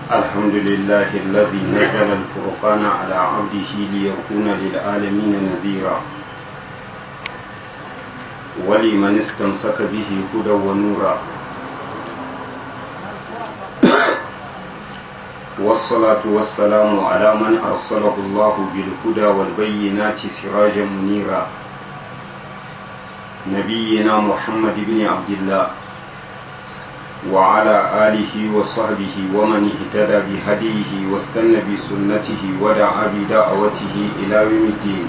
الحمد لله الذي نزل الفرقان على عبده ليكون للعالمين نذيرا ولمن استمسك به هدى ونورا والصلاة والسلام على من أرسله الله بالهدى والبينات سراجا منيرا نبينا محمد بن عبد الله وعلى آله وصحبه ومن اهتدى بهديه واستنى بسنته ودعا بدعوته إلى يوم الدين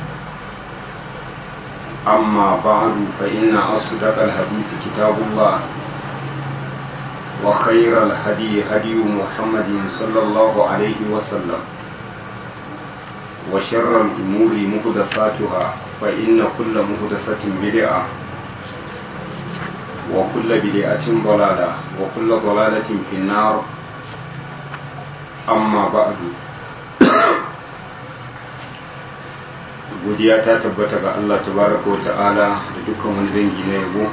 أما بعد فإن أصدق الحديث كتاب الله وخير الهدي هدي محمد صلى الله عليه وسلم وشر الأمور محدثاتها فإن كل محدثة بدعة وكل بدعة ضلالة وكل ضلالة في النار أما بعد godiya ta tabbata ga Allah tabaraka wa ta'ala da dukkan wani dangi na yabo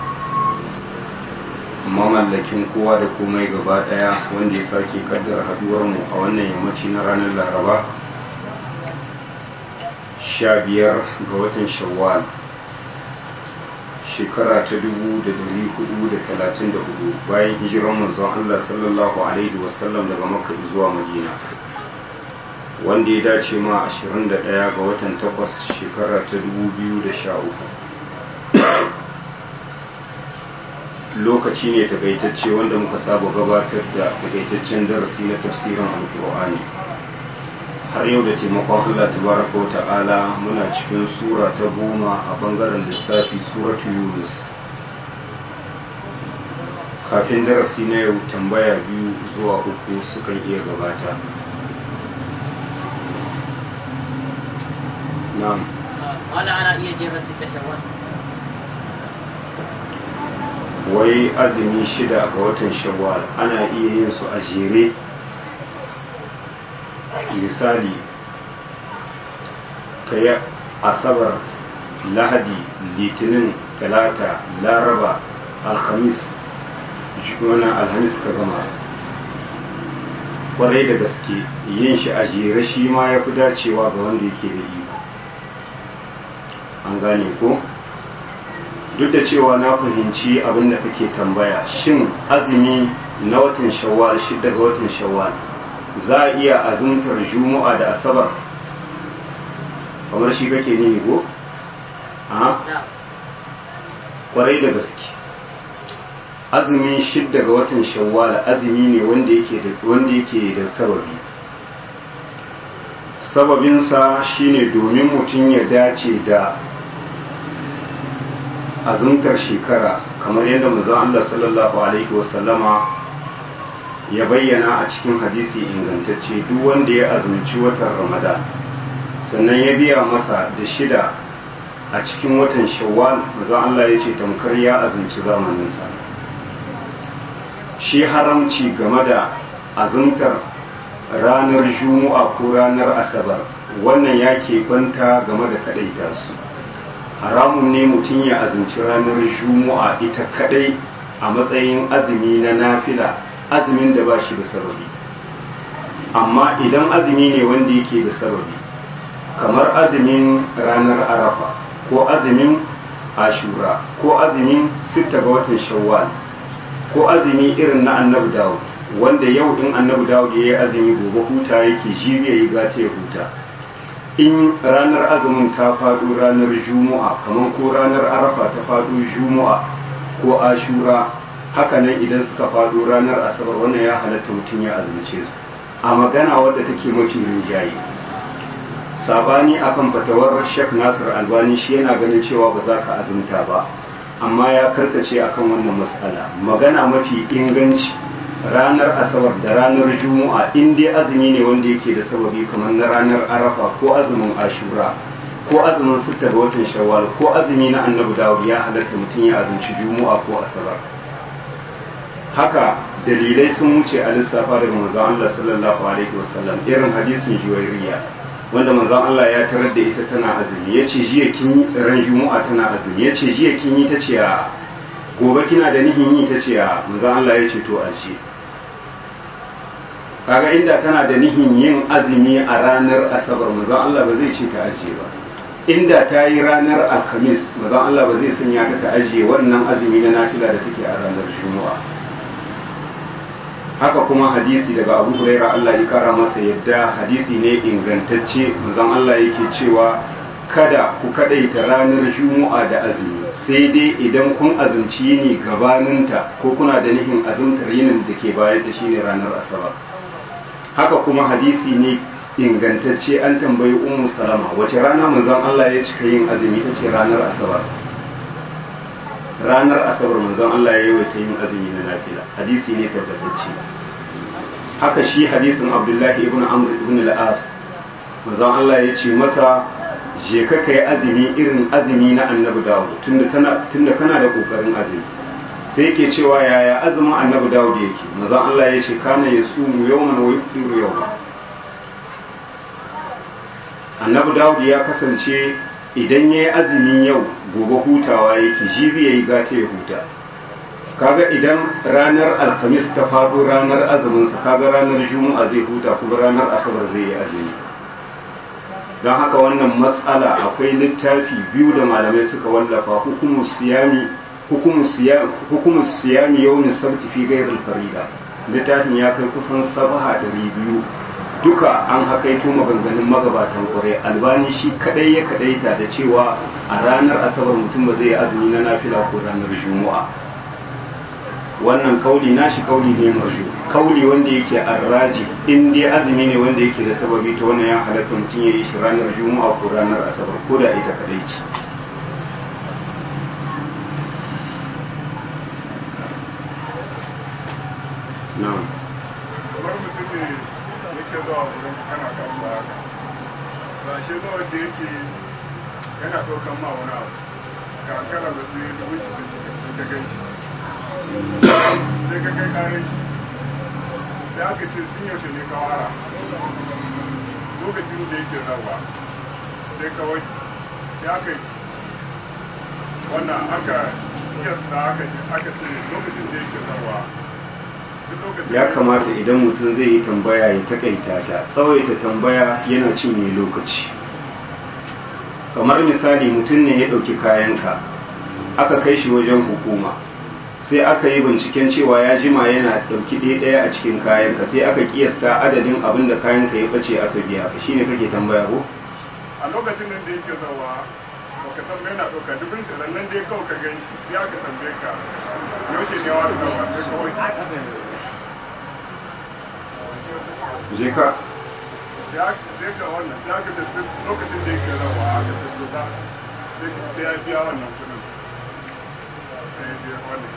mamallakin kowa da komai gaba daya wanda ya sake kaddara haduwar mu a wannan yammaci na ranar laraba sha biyar ga watan shawwal shekara ta dubu da dari hudu da talatin da hudu bayan hijiran manzon Allah sallallahu alaihi wasallam daga makka zuwa madina wanda ya dace ma 21 ga watan takwas shekara ta 2013 lokaci ne takaitacce wanda muka saba gabatar da takaitaccen darasi na tafsirin alkur'ani har yau da taimakon allah tabaraka wa ta'ala muna cikin sura ta goma a bangaren lissafi suratu yunus kafin darasi na yau tambaya biyu zuwa uku sukan iya gabata نعم ولا على iya jefa sita shawwal wai azumi shida ga watan shawwal ana iya yin su a jere misali ka yi asabar lahadi litinin talata laraba alhamis wannan alhamis ka gama kwarai da gaske yin shi a jere shi ma ya fi dacewa ga wanda yake da iko an gane ko duk da cewa na fahimci abin da kake tambaya shin azumi na watan shawwal shidda ga watan shawwal za a iya azumtar juma'a da asabar kamar shi kake ne ko a kwarai da gaske azumi shidda ga watan shawwal azumi ne wanda yake da wanda yake da sababi sababinsa shine domin mutum ya dace da azumtar shekara kamar yadda manzon Allah sallallahu alaihi wasallama ya bayyana a cikin hadisi ingantacce duk wanda ya azumci watan Ramadan sannan ya biya masa da shida a cikin watan Shawwal manzon Allah ya ce tamkar ya azumci zamaninsa shi haramci game da azumtar ranar Juma'a ko ranar Asabar wannan ya kwanta game da kadaita su haramun ne mutum ya azumci ranar juma'a ita kadai a matsayin azumi na nafila azumin da ba shi da sababi amma idan azumi ne wanda yake da sababi kamar azumin ranar arafa ko azumin ashura ko azumin sitta ga watan shawwal ko azumi irin na annabi dawud wanda yau in annabi dawud ya yi azumi gobe huta yake jibi ya yi gace ya huta in ranar azumin ta faɗo ranar juma'a kamar ko ranar arafa ta faɗo juma'a ko ashura hakanan idan suka faɗo ranar asabar wannan ya halatta mutum ya azumce su a magana wadda take mafi rinjaye sabani akan fatawar shek nasir albani shi yana ganin cewa ba za ka azumta ba amma ya karkace akan wannan matsala magana mafi inganci ranar asabar da ranar juma'a in dai azumi ne wanda yake da sababi kamar na ranar arafa ko azumin ashura ko azumin sitta ga watan shawwal ko azumi na annabi dawud ya halatta mutum ya azumci juma'a ko asabar haka dalilai sun wuce a lissafa daga manzon Allah sallallahu alaihi wasallam irin hadisin juwairiya wanda manzon Allah ya tarar da ita tana azumi yace jiya kin ran juma'a tana azumi yace jiya kin yi tace a gobe kina da nihin yi tace a manzon Allah ya ce to aje kaga inda tana da nihin yin azumi a ranar asabar manzon Allah ba zai ce ta ajiye ba inda ta yi ranar alhamis manzon Allah ba zai sanya ta ta ajiye wannan azumi na nafila da take a ranar juma'a haka kuma hadisi daga abu huraira Allah ya kara masa yadda hadisi ne ingantacce manzon Allah yake cewa kada ku kadaita ranar juma'a da azumi sai dai idan kun azumci yini gabaninta ko kuna da nihin azumtar yinin da ke bayan ta shine ranar asabar haka kuma hadisi ne ingantacce an tambayi ummu salama wace rana manzon Allah ya cika yin azumi ta ce ranar asabar ranar asabar manzon Allah ya yawaita yin azumi na nafila hadisi ne tabbatacce haka shi hadisin abdullahi ibn amr ibn al-as manzon Allah ya ce masa je ka kai azumi irin azumi na annabi dawud tunda tana tunda kana da kokarin azumi sai yake cewa yaya azumin annabi dawud yake manzon Allah ya ce kana yasumu yawman wa yufdiru yawman annabi dawud ya kasance idan ya yi azumin yau gobe hutawa yake jibi ya yi gata ya huta kaga idan ranar alhamis ta faɗo ranar azuminsa kaga ranar juma'a zai huta kuma ranar asabar zai yi azumi don haka wannan matsala akwai littafi biyu da malamai suka wallafa hukumu siyami hukumu siyami yawmin sabti fi ghairil farida littafin ya kai kusan sabaha ɗari biyu duka an hakaito maganganun magabatan kwarai albani shi kadai ya kadaita da cewa a ranar asabar mutum ba zai azumi na nafila ko ranar juma'a wannan kauli nashi kauli ne marju kauli wanda yake arraji in dai azumi ne wanda yake da sababi ta wannan ya halatta mutum ya yi shi ranar juma'a ko ranar asabar ko da ita kadai ce na'am kamar mutum ne yake zuwa wurin kana kasuwa haka ba shi zuwa da yake yana ɗaukan ma wani abu ga kana da su yi da wuce da cikin sun ka gan shi sai ka kai ƙarin shi sai aka ce tun yaushe ne ka wara lokacin da yake zawa sai kawai ya kai wannan aka kiyasta aka ce lokacin da yake zawa ya kamata idan mutum zai yi tambaya ya takaita ta tsawaita tambaya yana cinye lokaci kamar misali mutum ne ya ɗauki kayanka aka kai shi wajen hukuma sai aka yi binciken cewa ya jima yana ɗauki ɗaya ɗaya a cikin kayanka sai aka kiyasta adadin abin da kayanka ya ɓace aka biya ka shine kake tambaya ko a lokacin nan da yake zawa baka tambaye na ɗauka dubin shi nan dai kawai ka gan shi sai aka tambaye ka yaushe ne wa da zawa sai kawai je ka sai ka wannan sai aka tafi lokacin da yake rawa aka tafi ba sai ya biya wannan kudin sai ya biya wannan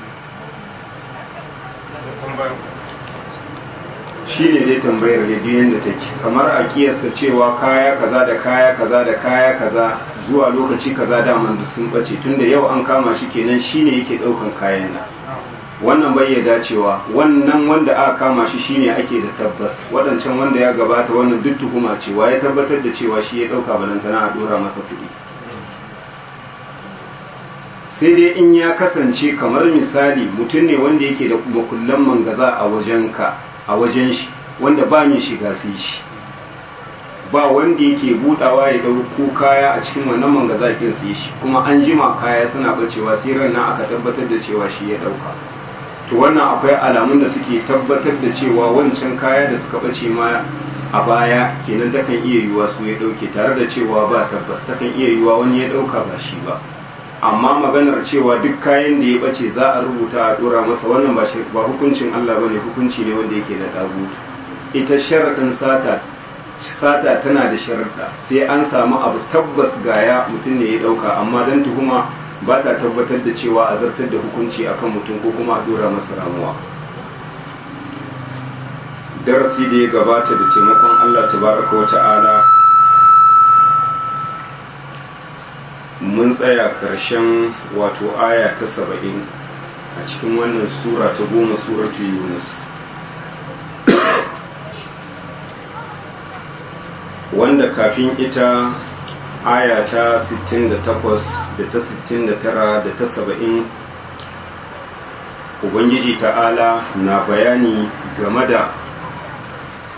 shi ne dai tambayar da biyan da take kamar a kiyasta cewa kaya kaza da kaya kaza da kaya kaza zuwa lokaci kaza daman duk sun bace tunda yau an kama shi kenan shine yake daukan kayan nan wannan bai ya dacewa wannan wanda aka kama shi shine ake da tabbas wadancan wanda ya gabata wannan duk tuhuma cewa ya tabbatar da cewa shi ya dauka balantana a dora masa kuɗi sai dai in ya kasance kamar misali mutum ne wanda yake da makullan mangaza a wajenka a wajen shi wanda ba mai shiga sai shi ba wanda yake budawa ya dauko kaya a cikin wannan mangaza kin sai shi kuma an jima kaya suna bacewa sai ran nan aka tabbatar da cewa shi ya dauka to wannan akwai alamun da suke tabbatar da cewa wancan kaya da suka bace ma a baya kenan takan iya yiwuwa su ya dauke tare da cewa ba tabbas takan iya yiwuwa wani ya dauka ba shi ba amma maganar cewa duk kayan da ya bace za a rubuta a dora masa wannan ba ba hukuncin Allah bane hukunci ne wanda yake da tagutu ita sharadin sata sata tana da sharuɗa sai an samu abu tabbas gaya mutum ne ya dauka amma dan tuhuma ba ta tabbatar da cewa a zartar da hukunci akan mutum ko kuma a dora masa ramuwa darasi da ya gabata da taimakon Allah tabaraka wa ta'ala mun tsaya ƙarshen wato aya ta saba'in a cikin wannan sura ta goma suratu yunus wanda kafin ita aya ta 68 da ta 69 da ta 70 ubangiji ta'ala na bayani game da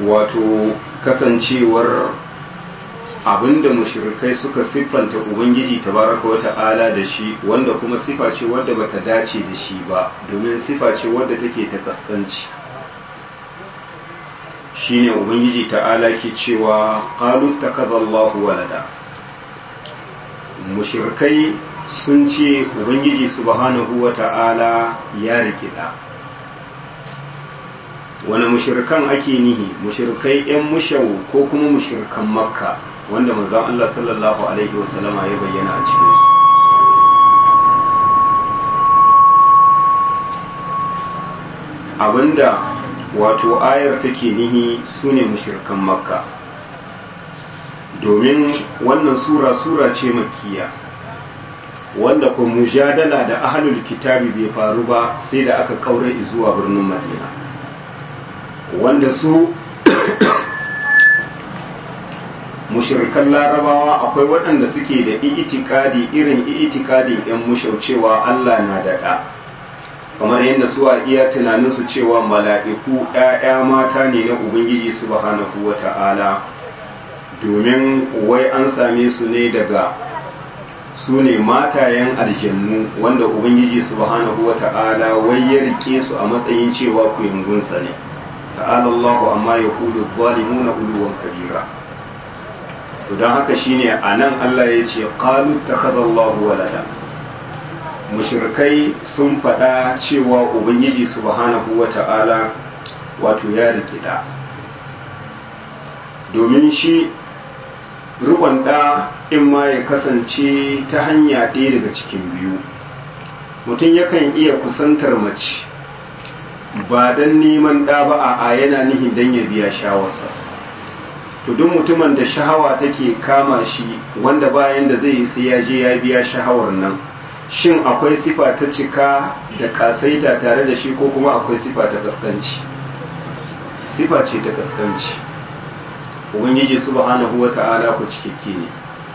wato kasancewar abinda mushrikai suka siffanta ubangiji tabaraka wa ta'ala da shi wanda kuma sifa ce wadda bata dace da shi ba domin sifa ce wadda take ta kaskanci shine ubangiji ta'ala ke cewa qalu takadallahu walada mushrikai sun ce ubangiji subhanahu wa ta'ala ya rikida wani mushirkan ake nihi mushirkai 'yan mushau ko kuma mushirkan makka wanda manzon Allah sallallahu alaihi wasallama ya bayyana a cikinsu abinda wato ayar take nihi su ne mushirkan makka domin wannan sura sura ce makiya wanda ko mujadala da ahlul kitabi bai faru ba sai da aka kaure zuwa birnin madina wanda su mushirikan larabawa akwai waɗanda suke da itikadi irin itikadin 'yan mushaucewa Allah na daɗa kamar yadda su a iya tunaninsu cewa mala'iku ‘ya'ya mata ne na Ubangiji subhanahu wa ta'ala domin wai an same su ne daga su ne matayen aljannu wanda Ubangiji subhanahu wa ta'ala wai ya rike su a matsayin cewa kuyangunsa ne. ta'ala Allahu amma ya kulu zalimuna uluwan kabira to don haka shine a nan Allah ya ce qalu takhadallahu walada mushrikai sun faɗa cewa ubangiji subhanahu wata'ala wato ya rikida domin shi rikon ɗa in ma ya kasance ta hanya ɗaya daga cikin biyu mutum yakan iya kusantar mace ba don neman ɗa ba a yana nihin don ya biya shawarsa to duk mutumin da shahawa take kama shi wanda bayan da zai yi sai ya je ya biya shahawar nan shin akwai sifa ta cika da kasaita tare da shi ko kuma akwai sifa ta kaskanci sifa ce ta kaskanci ubangiji subhanahu wata'ala ku cikakke ne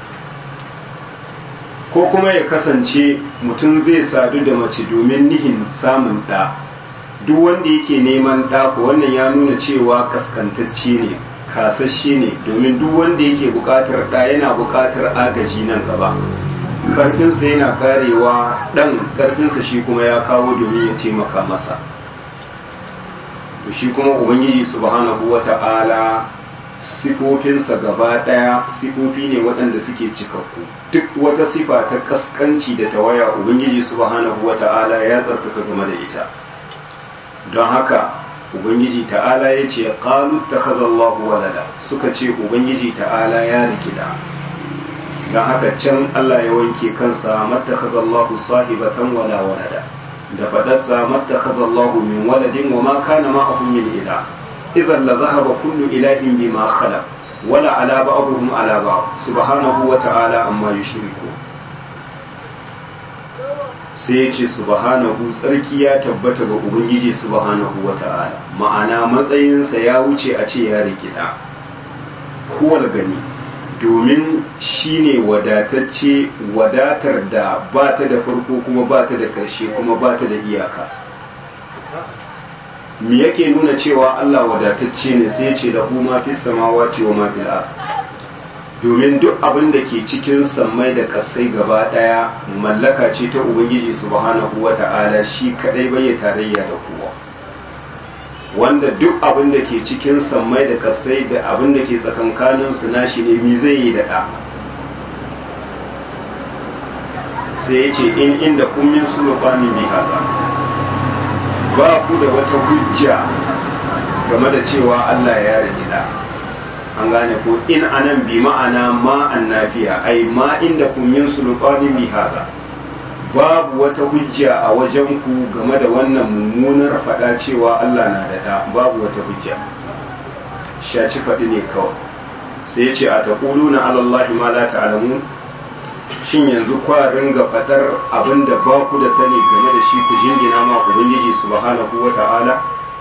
ko kuma ya kasance mutum zai sadu da mace domin nihin samun ɗa duk wanda yake neman ɗako wannan ya nuna cewa kaskantacce ne kasashe ne domin duk wanda yake buƙatar ɗa yana buƙatar agaji nan gaba ƙarfinsa yana karewa ɗan ƙarfinsa shi kuma ya kawo domin ya taimaka masa to shi kuma ubangiji subhanahu wata'ala sifofinsa gaba ɗaya sifofi ne waɗanda suke cikakku duk wata sifa ta kaskanci da tawaya ubangiji subhanahu wata'ala ya tsarkaka game da ita don haka ubangiji ta'ala ya ce qalu takhadallahu walada suka ce ubangiji ta'ala ya rikida don haka can Allah ya wanke kansa mattakhadallahu sahibatan wala walada da fadarsa mattakhadallahu min waladin wa ma kana ma'ahu min ilah idan la zahaba kullu ilahin bima khalaq wala ala ba'dhum ala ba'd subhanahu wa ta'ala amma yushriku sai ya ce subhanahu tsarki ya tabbata ga ubangiji subhanahu wa ta'ala ma'ana matsayinsa ya wuce a ce ya rikida kowal gani domin shi ne wadatacce wadatar da ba ta da farko kuma ba ta da ƙarshe kuma ba ta da iyaka me yake nuna cewa Allah wadatacce ne sai ce da ma fi samawati wa ma fil domin duk abin da ke cikin sammai da kasai gaba daya mallaka ce ta ubangiji subhanahu wata'ala shi kadai bai tarayya da kowa wanda duk abin da ke cikin sammai da kasai da abin da ke tsakankanin su nashi ne mi zai yi da da sai ya ce in inda kun min sulfani bi hada ba ku da wata hujja game da cewa Allah ya rage da an gane ko in anan bi ma'ana ma annafiya ai ma inda kun min sulqani bi hada babu wata hujja a wajen ku game da wannan mummunar fada cewa Allah na da da babu wata hujja shaci faɗi ne kawai sai ya ce a taquluna ala Allah ma la ta'lamun shin yanzu kwa ringa fadar abinda ba ku da sani game da shi ku jingina ma ubangiji subhanahu wata'ala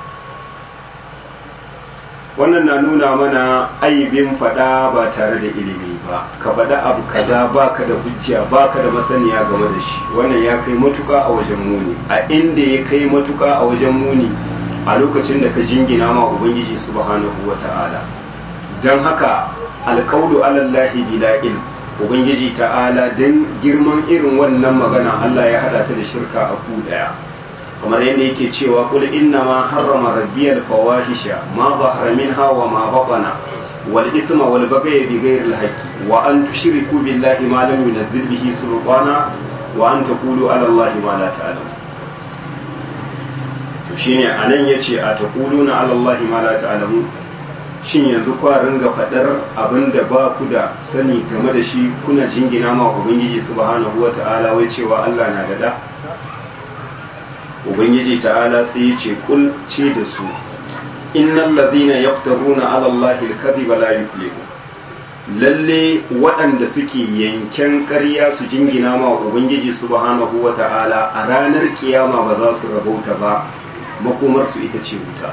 wannan na nuna mana aibin fada ba tare da ilimi ba ka fada abu kaza baka da hujja baka da masaniya game da shi wannan ya kai matuka a wajen muni a inda ya kai matuka a wajen muni a lokacin da ka jingina ma ubangiji subhanahu wata'ala don haka alkaulu alallahi bila ilm ubangiji ta'ala don girman irin wannan magana Allah ya hada ta da shirka a ku daya kamar yadda yake cewa kul inna ma harrama rabbiyal fawahisha ma zahara minha wa ma batana wal ithma wal baghy bi ghairi al haqqi wa an tushriku billahi ma lam yunzil bihi sultana wa an taqulu ala allahi ma la ta'lamun to shine anan yace a taquluna ala allahi ma la ta'lamun shin yanzu kwa ringa faɗar abin da ba ku da sani game da shi kuna jingina ma ubangiji subhanahu wa ta'ala wai cewa Allah na da da ubangiji ta'ala sai ya ce kul ce da su innal ladhina yaftaruna ala allahi al-kadhiba la yuflihu lalle waɗanda suke yanken ƙarya su jingina ma ubangiji subhanahu wa ta'ala a ranar kiyama ba za su rabauta ba makomarsu ita ce wuta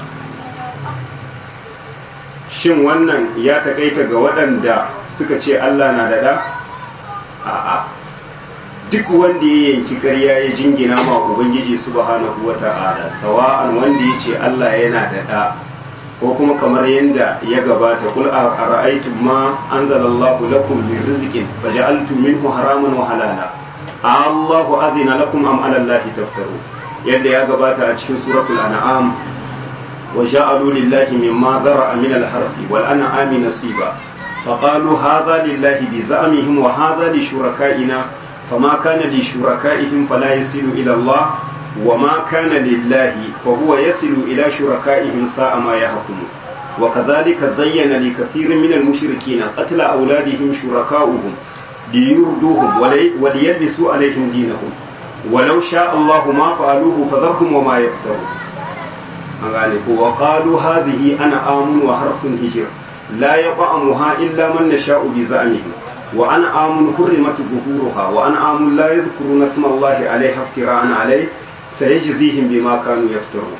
shin wannan ya takaita ga waɗanda suka ce Allah na da ɗa? A'a, duk wanda ya yanki ƙarya ya jingina ma Ubangiji subhanahu wa ta'ala, sawa'an wanda ya ce Allah yana da ɗa, ko kuma kamar yadda ya gabata, kul a ra'aitun ma an zalallahu lakum min rizqin fa ja'altum minhu haraman wa halala. Allahu azina lakum am ala Allahi taftaru. Yadda ya gabata a cikin suratul an'am وجعلوا لله مما ذرأ من الحرث والأنعام نصيبا فقالوا هذا لله بزعمهم وهذا لشركائنا فما كان لشركائهم فلا يصل إلى الله وما كان لله فهو يصل إلى شركائهم ساء ما يحكمون وكذلك زين لكثير من المشركين قتل أولادهم شركاؤهم ليردوهم وليلبسوا عليهم دينهم ولو شاء الله ما فعلوه فذرهم وما يفترون an gane ko wa qalu hadhihi ana amun wa harsun hijr la yaqamuha illa man nasha'u bi za'mihi wa ana amun hurrimat zuhuruha wa ana amun la yadhkuruna isma Allah alayha iftira'an alayh sayajzihim bima kanu yaftarun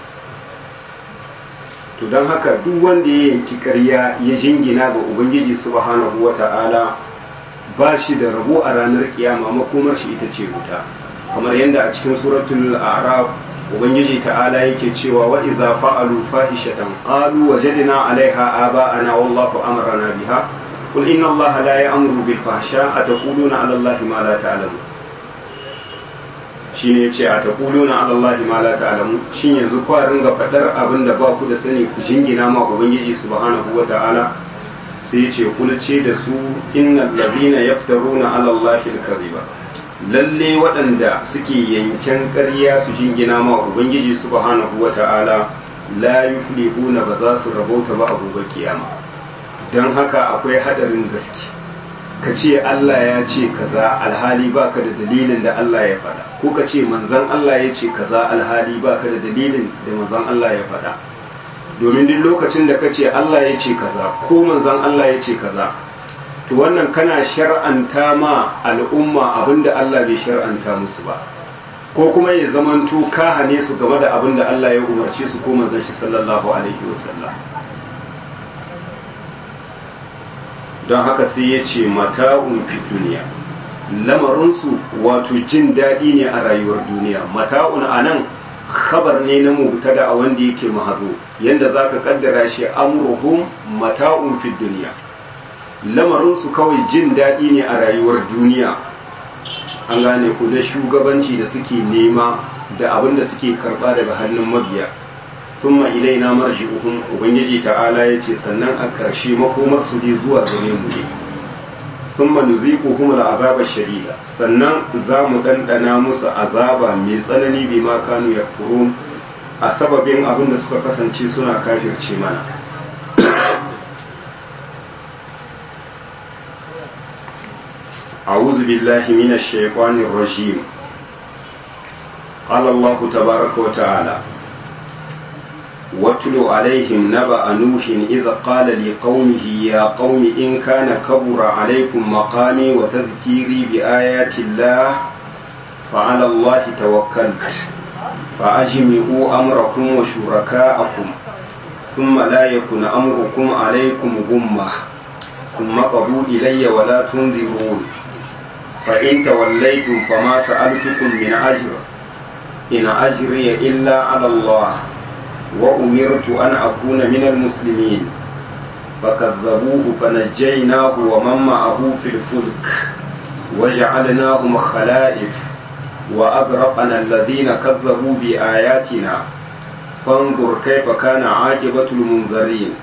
to dan haka duk wanda ya yanki ƙarya ya jingina ga ubangiji subhanahu wata'ala ba shi da rabo a ranar kiyama makomar shi ita ce wuta kamar yadda a cikin suratul a'raf ubangiji ta'ala yake cewa wa idza fa'alu fahishatan qalu wajadna 'alayha aba'ana wallahu amarna biha qul inna allaha la ya'muru bil fahsha ataquluna 'ala allahi ma la ta'lamun shine yace ataquluna 'ala allahi ma la ta'lamun shin yanzu ku ringa fadar abin da ba ku da sani ku jingina ma ubangiji subhanahu wa ta'ala sai yace kul ce da su innal ladina yaftaruna 'ala allahi al-kadhiba lalle waɗanda suke yanken ƙarya su jingina ma ubangiji subhanahu wata'ala la yuflihuna ba za su rabauta ba a gobe kiyama don haka akwai hadarin gaske ka ce Allah ya ce kaza alhali baka da dalilin da Allah ya faɗa ko ka ce manzon Allah ya ce kaza alhali baka da dalilin da manzon Allah ya faɗa domin duk lokacin da ka ce Allah ya ce kaza ko manzon Allah ya ce kaza to wannan kana shar'anta ma al'umma abinda Allah bai shar'anta musu ba ko kuma ya zamanto ka hane su game da abinda Allah ya umarce su ko manzon shi sallallahu alaihi wasallam don haka sai ya ce mata'un fi duniya lamarinsu wato jin daɗi ne a rayuwar duniya mata'un a nan khabar ne na mubtada a wanda yake mahazo yanda za ka kaddara shi amruhum mata'un fi duniya lamarinsu kawai jin daɗi ne a rayuwar duniya an gane ku da shugabanci da suke nema da abin da suke karɓa daga hannun mabiya thumma ilaina marji'uhum ubangiji ta'ala yace sannan a ƙarshe makomar su ne zuwa gare mu ne thumma nuziquhum al'azaba shadida sannan za mu dandana musu azaba mai tsanani bi ma kanu yakfurun a sababin abin da suka kasance suna kafirce mana أعوذ بالله من الشيطان الرجيم قال الله تبارك وتعالى واتل عليهم نبأ نوح إذ قال لقومه يا قوم إن كان كبر عليكم مقامي وتذكيري بآيات الله فعلى الله توكلت فأجمعوا أمركم وشركاءكم ثم لا يكن أمركم عليكم غمة ثم قضوا إلي ولا تنذرون فإن توليتم فما سألتكم من أجر إن أجري إلا على الله وأمرت أن أكون من المسلمين فكذبوه فنجيناه ومن معه في الفلك وجعلناهم خلائف وأغرقنا الذين كذبوا بآياتنا فانظر كيف كان عاقبة المنذرين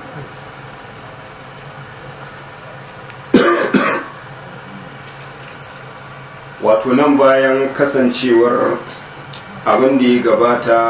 wato nan bayan kasancewar abin da ya gabata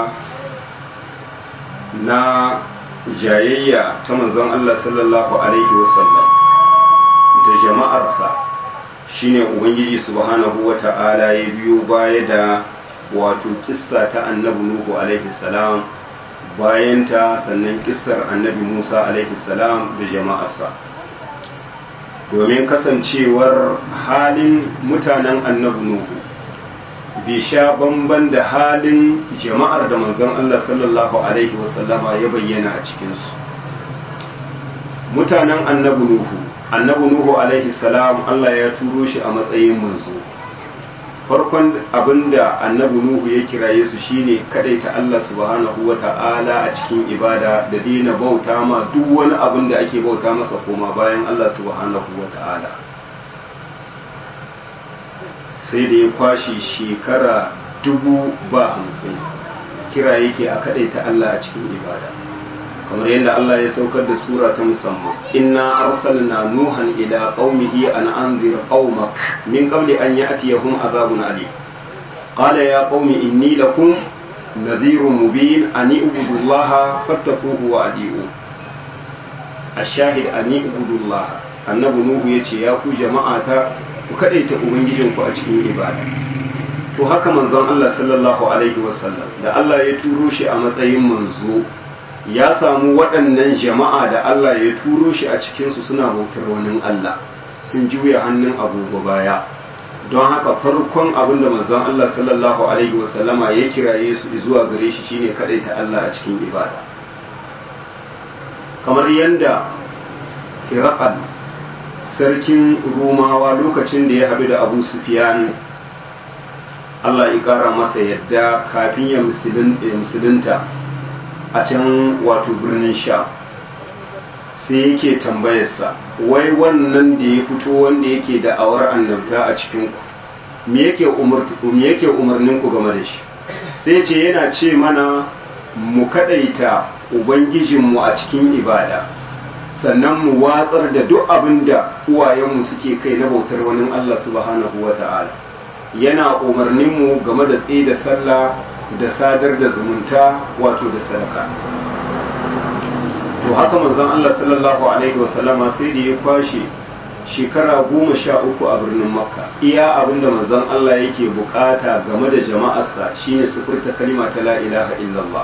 na jayayya ta manzon Allah sallallahu alaihi wasallam da jama'arsa shine ubangiji subhanahu wata'ala ya biyo baya da wato kissa ta annabi nuhu alaihi salam bayan ta sannan kissar annabi musa alaihi salam da jama'arsa domin kasancewar halin mutanen annabi nuhu bai sha bamban da halin jama'ar da manzon Allah sallallahu alaihi wasallama ya bayyana a cikinsu mutanen annabi nuhu annabi nuhu alaihi salam Allah ya turo shi a matsayin manzo farkon abinda annabi nuhu ya kiraye su shine kadaita Allah subhanahu wata'ala a cikin ibada da daina bauta ma duk wani abin da ake bauta masa koma bayan Allah subhanahu wata'ala sai da ya kwashe shekara dubu ba hamsin kira yake a kadaita Allah a cikin ibada kamar yadda Allah ya saukar da sura ta musamman inna arsalna nuhan ila qaumihi an anzir qaumak min qabli an ya'tiyahum azabun alim qala ya qaumi inni lakum nadhirun mubin an ibudu allaha fattaquhu wa adi'u ashahid an ibudu allaha annabi nuhu yace ya ku jama'ata ku kadaita ubangijinku a cikin ibada to haka manzon Allah sallallahu alaihi wasallam da Allah ya turo shi a matsayin manzo ya samu waɗannan jama'a da Allah ya turo shi a cikinsu suna bautar wani Allah sun juya hannun agogo baya don haka farkon abin da manzon Allah sallallahu alaihi wasallama ya kiraye su zuwa gare shi shine ta Allah a cikin ibada kamar yadda Hiraqal sarkin Rumawa lokacin da ya haɗu da Abu Sufyan Allah ya ƙara masa yadda kafin ya musulunta a can wato birnin sha sai yake tambayarsa wai wannan da ya fito wanda yake da awar annabta a cikinku me yake umarnin ku game da shi sai ce yana ce mana mu kadaita ubangijinmu a cikin ibada sannan mu watsar da duk abin da uwayenmu suke kai na bautar wani Allah subhanahu wa ta'ala yana umarninmu game da tsaye da sallah da sadar da zumunta wato da sadaka to haka manzon Allah sallallahu alaihi wasallama sai da ya kwashe shekara goma sha uku a birnin makka iya abinda manzon Allah yake bukata game da jama'arsa shine su furta kalima ta la ilaha illallah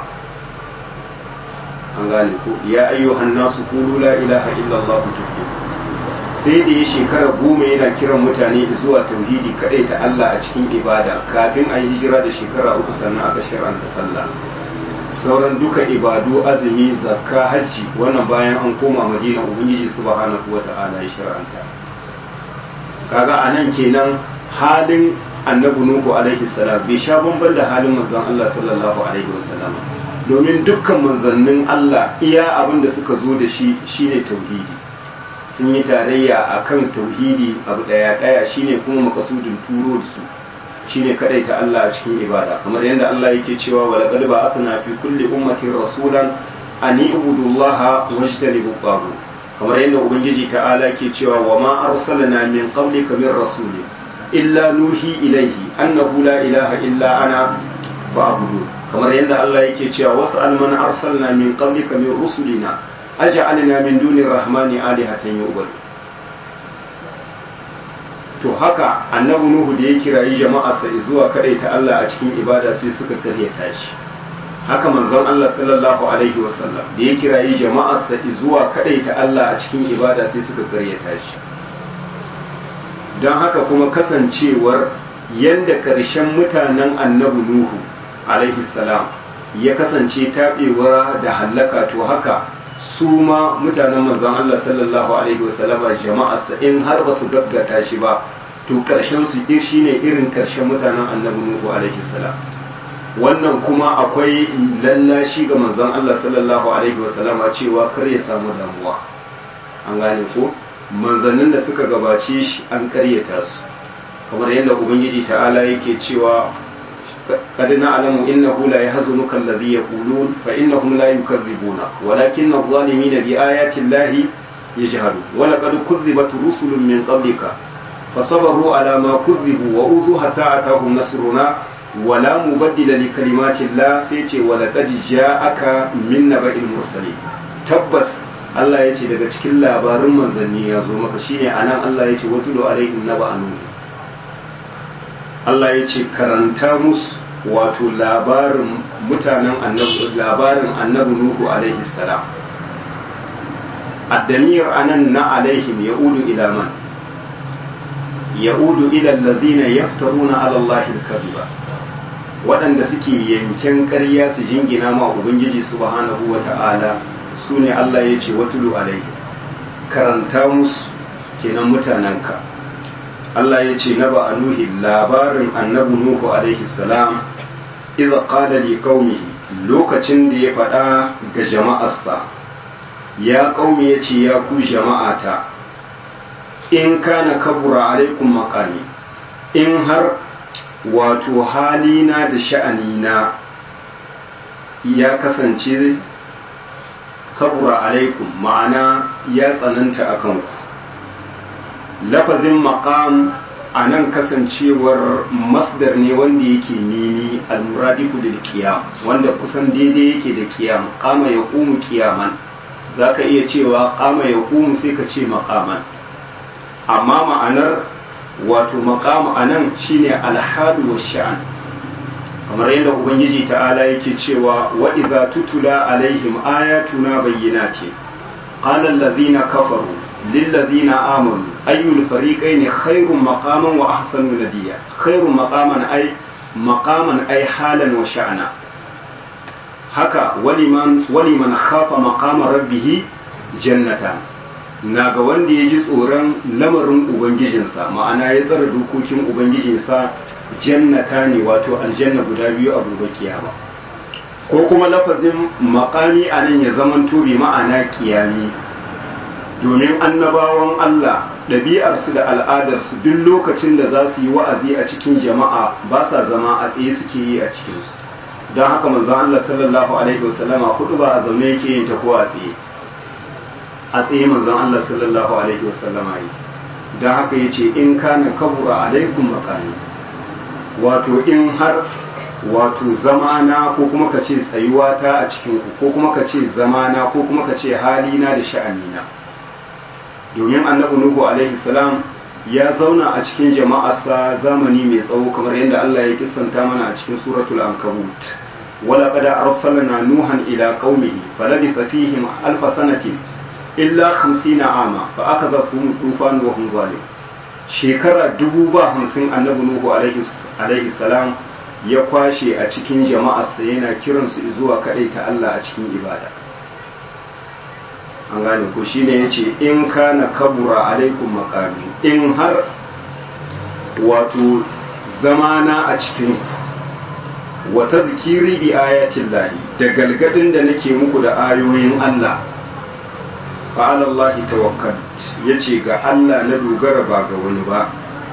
an gane ko ya ayyuhan nasu qulu la ilaha illallah tuflihu sai da ya shekara goma yana kiran mutane zuwa tauhidi kadai ta Allah a cikin ibada kafin a yi hijira da shekara uku sannan aka shiranta sallah sauran duka ibadu azumi zakka hajji wannan bayan an koma madina ubangiji subhanahu wata'ala ya shiranta kaga anan kenan halin annabi nuhu alaihi salam bai sha bamban da halin manzon Allah sallallahu alaihi wasallam domin dukkan manzannin Allah iya abin da suka zo da shi shine tauhidi sun yi tarayya a kan tauhidi abu daya daya shine kuma makasudin turo da su shine kadai ta Allah a cikin ibada kamar yadda Allah yake cewa wa laqad ba'athna fi kulli ummatin rasulan an ibudullaha wajtanibu taghut kamar yadda ubangiji ta'ala ke cewa wa ma arsalna min qablika min rasuli illa nuhi ilaihi annahu la ilaha illa ana fa'budu kamar yadda Allah yake cewa was'al man arsalna min qablika min rusulina aj'alna min duni rahmani alihatan yu'bad to haka annabi nuhu da ya kirayi jama'arsa zuwa ta Allah a cikin ibada sai suka karyata shi haka manzon Allah sallallahu alaihi wasallam da ya kirayi jama'arsa zuwa ta Allah a cikin ibada sai suka karyata shi don haka kuma kasancewar yanda karshen mutanen annabi nuhu alaihi salam ya kasance taɓewa da hallaka to haka su ma mutanen manzon Allah sallallahu alaihi wasallama jama'arsa in har ba su gaskata shi ba to karshen su shi ne irin karshen mutanen annabi Nuhu alaihi salam wannan kuma akwai lallashi ga manzon Allah sallallahu alaihi wasallama cewa kar ya samu damuwa an gane ko manzannin da suka gabace shi an karyata su kamar yadda ubangiji ta'ala yake cewa قد نعلم إنه لا يحزنك الذي يقولون فإنهم لا يكذبونك ولكن الظالمين بآيات الله يجهلون ولقد كذبت رسل من قبلك فصبروا على ما كذبوا وأوذوا حتى أتاهم نصرنا ولا مبدل لكلمات الله سيتي ولقد جاءك من نبأ المرسلين تبس Allah ya ce daga cikin labarin manzanni ya zo maka shine anan Allah ya ce watulu alaihim naba anu Allah ya ce karanta musu wato labarin mutanen annabi labarin annabi Nuhu alaihi salam addamir anan na alaihim yaudu ila man yaudu ila alladhina yaftaruna ala Allah al-kadhiba waɗanda suke yanken ƙarya su jingina ma ubangiji subhanahu wata'ala su ne Allah ya ce watulu alaihi karanta musu kenan mutanenka Allah ya ce na ba nuhi labarin annabi Nuhu alaihi salam idza qala li qaumihi lokacin da ya faɗa ga jama'arsa ya qaumi ya ce ya ku jama'ata in kana kabura alaikum maqami in har wato halina da sha'anina ya kasance kabura alaikum ma'ana ya tsananta a kanku lafazin maqam a nan kasancewar masdar ne wanda yake nini almuradiku da kiyam wanda kusan daidai yake da kiyam kama ya kumu kiyaman za ka iya cewa kama ya kumu sai ka ce maqaman amma ma'anar wato maqam a nan shine alhadu wa sha'an kamar yadda ubangiji ta'ala yake cewa wa idza tutula alaihim ayatuna bayyinatin qala allazina kafaru lil ladzina amanu ayyul fariqayn khairun maqaman wa ahsanu nadiya khairun maqaman ay maqaman ay halan wa sha'na haka waliman waliman khafa maqama rabbih jannatan na ga wanda ya ji tsoron lamarin ubangijinsa ma'ana ya tsara dokokin ubangijinsa jannata ne wato aljanna guda biyu a gobe kiyama ko kuma lafazin makami a nan ya zaman turi ma'ana kiyami domin annabawan Allah ɗabi'arsu da al'adarsu duk lokacin da za su yi wa'azi a cikin jama'a ba sa zama a tsaye suke yi a cikinsu don haka manzon Allah sallallahu alaihi wasallama hudu ba a zaune yake yin ta ko a tsaye a tsaye manzon Allah sallallahu alaihi wasallama yi don haka yace in kana kabura alaikum makani wato in har wato zamana ko kuma ka ce tsayuwata a cikin ku ko kuma ka ce zamana ko kuma ka ce halina da sha'anina domin annabi nuhu alaihi salam ya zauna a cikin jama'arsa zamani mai tsawo kamar yadda Allah ya kissanta mana a cikin suratul ankabut wala qad arsalna nuhan ila qaumihi falabisa fihim alf sanatin illa 50 ama fa akazafhum tufan wa hum zalim shekara dubu ba hamsin annabi nuhu alaihi salam ya kwashe a cikin jama'arsa yana kiransu zuwa kaɗai ta Allah a cikin ibada an gane ko shine yace in kana kabura alaikum maqami in har wato zamana a cikin wa tadhkiri bi ayatin lahi da galgadin da nake muku da ayoyin Allah fa ala Allah tawakkalt yace ga Allah na dogara ba ga wani ba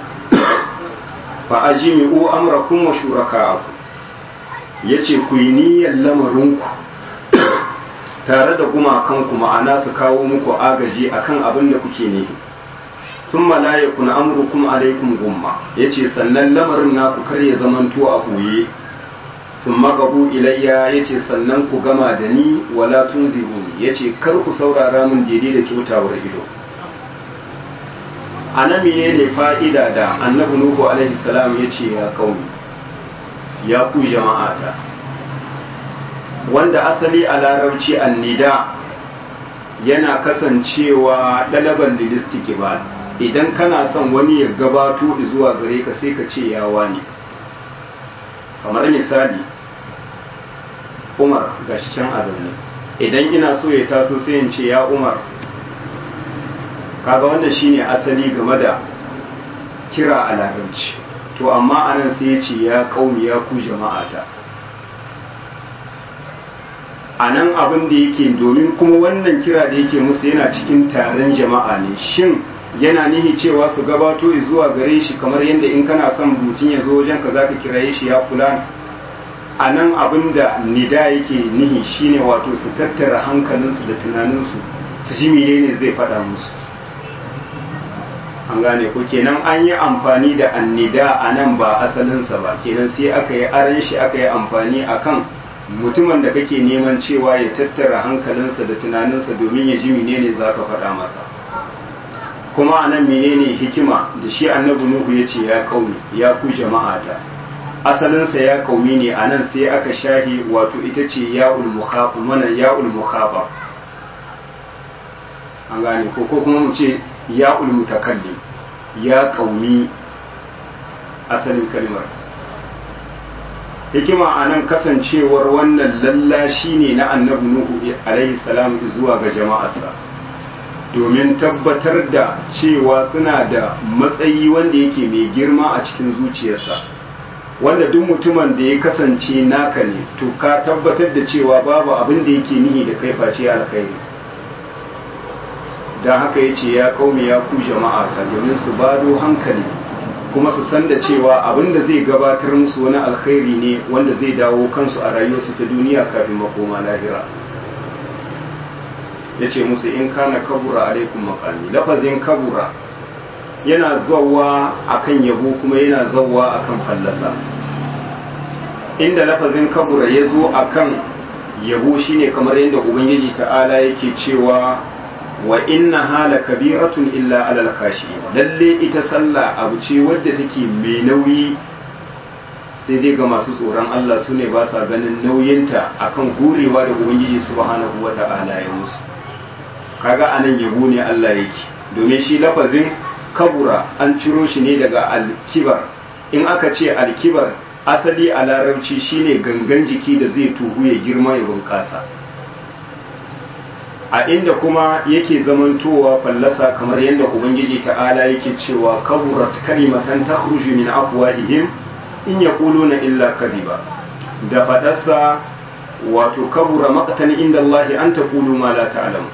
fa ajmi'u amrakum wa shuraka'akum yace ku yi niyyar lamarinku tare da gumakanku ma'ana su kawo muku agaji akan abin da kuke ne tun la yakun amrukum alaikum gumma yace sannan lamarin naku kar ya zamanto a boye sun magabu ilayya yace sannan ku gama da ni wala tunziruni yace kar ku saurara min daidai da kyautawar ido ana ne fa'ida da annabi nuhu alaihi salam yace ya kauni ya ku jama'ata wanda asali a larabci annida yana kasancewa ɗalaban lilistiki ba idan kana son wani ya gabato zuwa gare ka sai ka ce yawa ne kamar misali umar ga shi can azanne idan ina so ya taso sai in ce ya umar kaga wannan shine asali game da kira a larabci to amma anan sai ya ce ya kaumi ya ku jama'ata a nan abin da yake domin kuma wannan kira da yake musu yana cikin taron jama'a ne shin yana nihi cewa su gabato zuwa gare shi kamar yadda in kana son mutum ya zo wajen ka zaka kiraye shi ya fulan a nan abin da nida yake nihi shine wato su tattara hankalinsu da tunaninsu su ji menene zai faɗa musu an gane ko kenan an yi amfani da annida a nan ba asalinsa ba kenan sai aka yi aran shi aka yi amfani akan mutumin da kake neman cewa ya tattara hankalinsa da tunaninsa domin ya ji menene za ka faɗa masa kuma a nan menene hikima da shi annabi nuhu ya ce ya kauni ya ku jama'ata asalinsa ya kaumi ne a nan sai aka shahi wato ita ce ya'ul mukhaba mana ya'ul mukhaba an gane ko ko kuma mu ce ya'ul mutakallim ya kaumi asalin kalmar hikima a nan kasancewar wannan lallashi ne na annabi nuhu alaihi salam zuwa ga jama'arsa domin tabbatar da cewa suna da matsayi wanda yake mai girma a cikin zuciyarsa wanda duk mutumin da ya kasance naka ne to ka tabbatar da cewa babu abin da yake nihi da kai face alkhairi don haka ya ce ya kaumi ya ku jama'a ta domin su bado hankali kuma su san da cewa abin da zai gabatar musu wani alkhairi ne wanda zai dawo kansu a rayuwarsu ta duniya kafin makoma lahira ya ce musu in kana kabura alaikum makami lafazin kabura yana zawa akan yabo kuma yana zawa akan fallasa inda lafazin kabura ya zo akan yabo shine kamar yadda ubangiji ta'ala yake cewa wa inna hala kabiratun illa alal kashi lalle ita sallah abu ce wadda take mai nauyi sai dai ga masu tsoron Allah su ne ba sa ganin nauyinta akan gurewa da ubangiji subhanahu wata'ala ya musu kaga anan yabo ne Allah yake domin shi lafazin kabura an ciro shi ne daga alkibar in aka ce alkibar asali a larabci shine gangan jiki da zai tuhu ya girma ya bunƙasa a inda kuma yake zamantowa fallasa kamar yadda ubangiji ta'ala yake cewa kaburat kalimatan takhruju min afwahihim in yaquluna illa kadhiba da fadarsa wato kabura maqtan inda Allah an taqulu ma la ta'lamu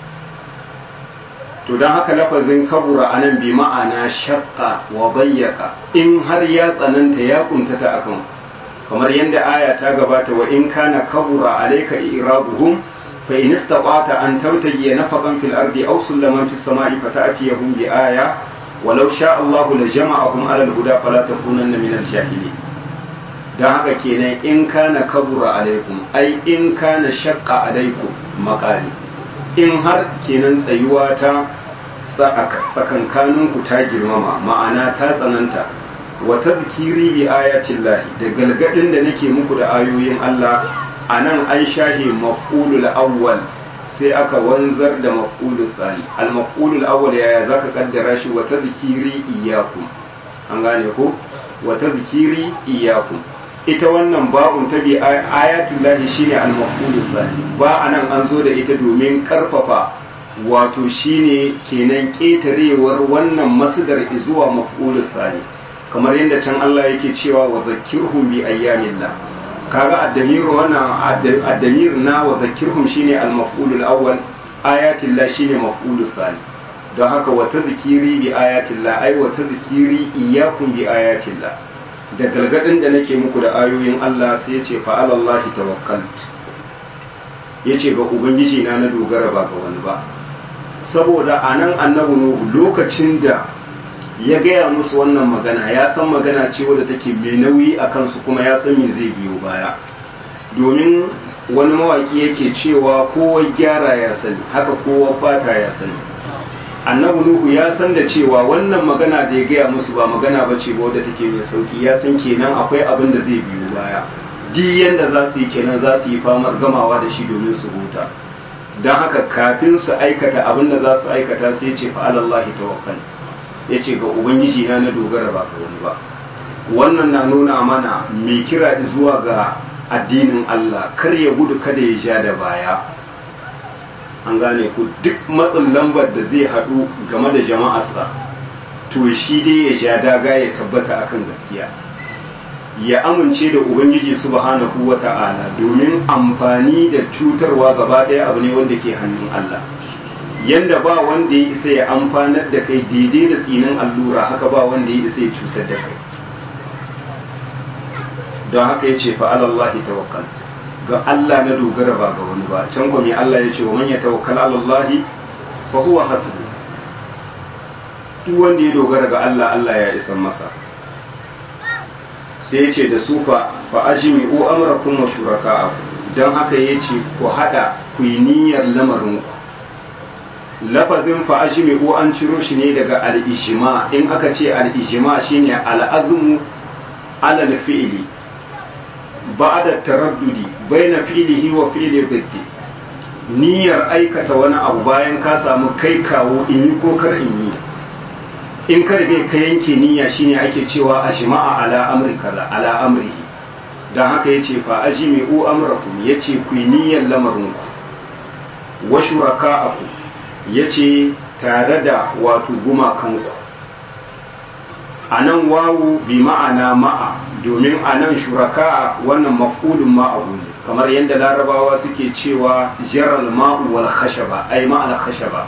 to don haka lafazin kabura a nan bi ma'ana shakka wa bayyaka in har ya tsananta ya kuntata akan kamar yadda aya ta gabata wa in kana kabura alayka irabuhum fa in istata an tabtaji nafaqan fil ardi aw sulaman fis sama'i fata'tiyahum bi aya walau sha Allah la jama'ahum ala al-huda fala takunanna min al-jahilin dan haka kenan in kana kabura alaikum ai in kana shakka alaikum maqali in har kenan tsayuwa ta tsakankaninku ta girmama ma'ana ta tsananta wa tadhkiri bi ayatin lahi da galgadin da nake muku da ayoyin Allah anan an shahe maf'ulul awwal sai aka wanzar da maf'ulul tsani al maf'ulul awwal yaya zaka kaddara shi wa tadhkiri iyyakum an gane ko wa tadhkiri iyyakum ita wannan ba'un ta bi ayatul lahi shine al maf'ulul tsani ba anan an zo da ita domin karfafa wato shine kenan ketarewar wannan masdar zuwa maf'ulul tsani kamar yadda can Allah yake cewa wa zakirhum bi ayyamillah kaga addamir wannan addamir na wa zakirhum shine al maf'ulul awwal ayatillah shine maf'ulul thani don haka wa tadhkiri bi ayatillah ai wa tadhkiri iyyakum bi ayatillah da galgadin da nake muku da ayoyin Allah sai yace fa alallahi tawakkalt yace ga ubangiji na na dogara ba ga wani ba saboda anan annabi nuhu lokacin da ya gaya musu wannan magana ya san magana ce wadda take mai nauyi a kansu kuma ya san me zai biyo baya domin wani mawaki yake cewa kowa gyara ya sani haka kowa fata ya sani annabi nuhu ya san da cewa wannan magana da ya gaya musu ba magana ba ce ba wadda take mai sauki ya san kenan akwai abin da zai biyo baya duk yanda za su yi kenan za su yi famar gamawa da shi domin su huta don haka kafin su aikata abin da za su aikata sai ce fa'alallahi tawakkal ya ce ga ubangiji na na dogara ba ga wani ba wannan na nuna mana mai kira zuwa ga addinin Allah kar ya gudu kada ya ja da baya an gane ku duk matsin lambar da zai haɗu game da jama'arsa to shi dai ya ja daga ya tabbata akan gaskiya ya amince da ubangiji subhanahu wa ta'ala domin amfani da cutarwa gaba ɗaya abu ne wanda ke hannun Allah yanda ba wanda ya isa ya amfanar da kai daidai da tsinin allura haka ba wanda ya isa ya cutar da kai don haka ya ce fa'alallahi tawakkal ga Allah na dogara ba ga wani ba can gwami Allah ya ce wa man ya tawakkal alallahi fa huwa hasbu duk wanda ya dogara ga Allah Allah ya isan masa sai ya ce da su fa fa ajmi'u amrakum wa shuraka'akum don haka ya ce ku hada ku yi niyyar lamarinku lafazin fa ajmi'u an ciro shi ne daga al-ijma in aka ce al-ijma shine al-azmu ala al-fi'li ba'da taraddudi baina fi'lihi wa fi'li dhiddi niyyar aikata wani abu bayan ka samu kai kawo in yi ko kar in yi in ka rige ka yanke niyya shine ake cewa ajma'a ala amri kaza ala amrihi dan haka yace fa ajmi'u amrakum yace ku yi niyyar lamarinku wa shuraka'akum yace tare da wato gumakanku a nan wawu bi ma'ana ma'a domin a nan shuraka wannan maf'ulun ma'abu ne kamar yadda larabawa suke cewa jaral ma'u wal khashaba ai ma'al khashaba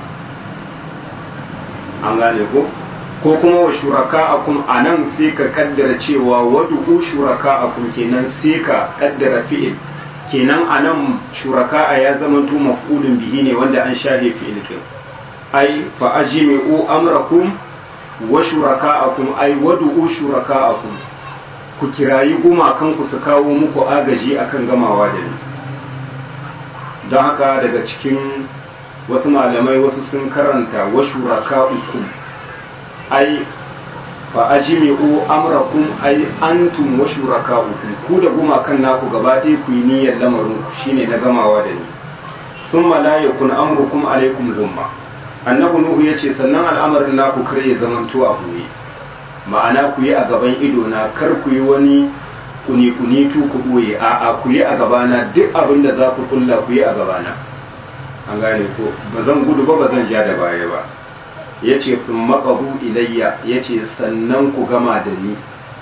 an gane ko ko kuma wa shuraka akum a nan sai ka kaddara cewa wadu'u shuraka akum kenan sai ka kaddara fi'il kenan a nan shuraka a ya zama to maf'ulun bihi ne wanda an shahe fi'il kin ai fa ajmi'u amrakum wa shuraka'akum ai wadu'u shuraka'akum ku kirayi gumakan ku su kawo muku agaji akan gamawa da ni don haka daga cikin wasu malamai wasu sun karanta wa shuraka'ukum ai fa ajmi'u amrakum ai antum wa shuraka'ukum ku da gumakan naku gaba ɗaya ku yi niyyar lamarin ku shine na gamawa da ni thumma la yakun amrukum alaikum lumma annabi nuhu ya ce sannan al'amarin naku kar ya zamanto a buye ma'ana ku yi a gaban ido na kar ku yi wani kuni kuni tu ku boye a a ku yi a gabana duk abin da za ku kulla ku yi a gabana an gane ko ba zan gudu ba ba zan ja da baya ba ya ce fin maƙabu ilayya ya ce sannan ku gama da ni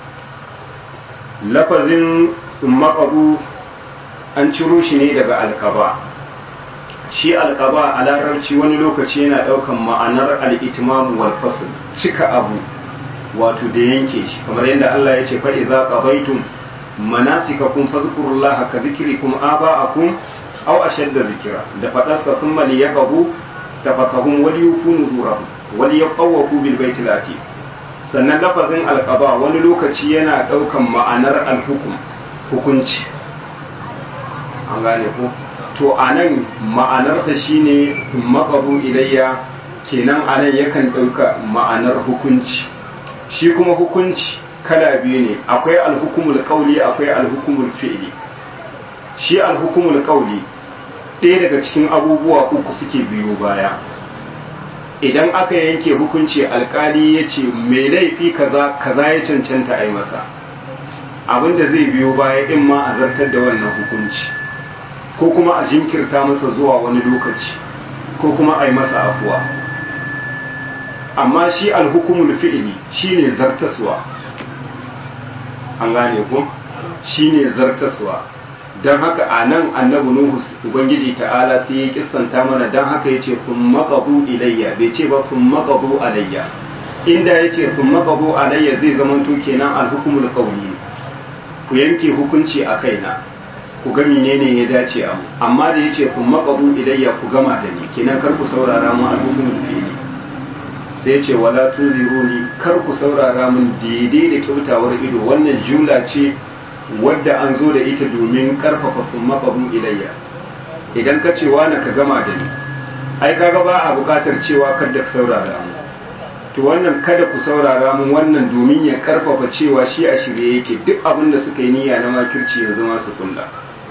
lafazin fin maƙabu an ciro shi ne daga alkaba shi alkaba a larabci wani lokaci yana ɗaukan ma'anar al'itimamu wal fasl cika abu wato da yanke shi kamar yadda Allah ya ce fa idza qabaitum manasikakum fazkurullaha ka zikrikum aba'akum aw ashadda zikra da fadarsa thumma liyaqabu tafakahum wal yufunu zurahum wal yaqawu bil baitil atiq sannan lafazin alqaba wani lokaci yana ɗaukan ma'anar alhukum hukunci an gane ko to a nan ma'anarsa shine maƙabu ilayya kenan a nan yakan ɗauka ma'anar hukunci shi kuma hukunci kala biyu ne akwai alhukumul ƙauli akwai alhukumul fi'li shi alhukumul ƙauli ɗaya daga cikin abubuwa uku suke biyu baya idan aka yanke hukunci alkali ya ce mai laifi kaza kaza ya cancanta a yi masa abinda zai biyo baya in ma a zartar da wannan hukunci ko kuma a jinkirta masa zuwa wani lokaci ko kuma a yi masa afuwa amma shi alhukumul fi'ili shine zartaswa an gane ko shine zartaswa don haka a nan annabi nuhu ubangiji ta'ala sai ya kissanta mana don haka ya ce kun makabu ilayya bai ce ba kun makabu alayya inda ya ce kun makabu alayya zai zama to kenan alhukumul qawli ku yanke hukunci a kaina ku ga menene ya dace a mu amma da yace kun maqabu ilayya ku gama da ni kenan kar ku saurara mu alhukumul fi'li sai yace wala tunziruni kar ku saurara mun daidai da kyautawar ido wannan jumla ce wadda an zo da ita domin karfafa kun maqabu ilayya idan ka ce wani ka gama da ni ai kaga ba a bukatar cewa kada ka saurara mu to wannan kada ku saurara mun wannan domin ya karfafa cewa shi a shirye yake duk abin da suka yi niyya na makirci yanzu ma su kulla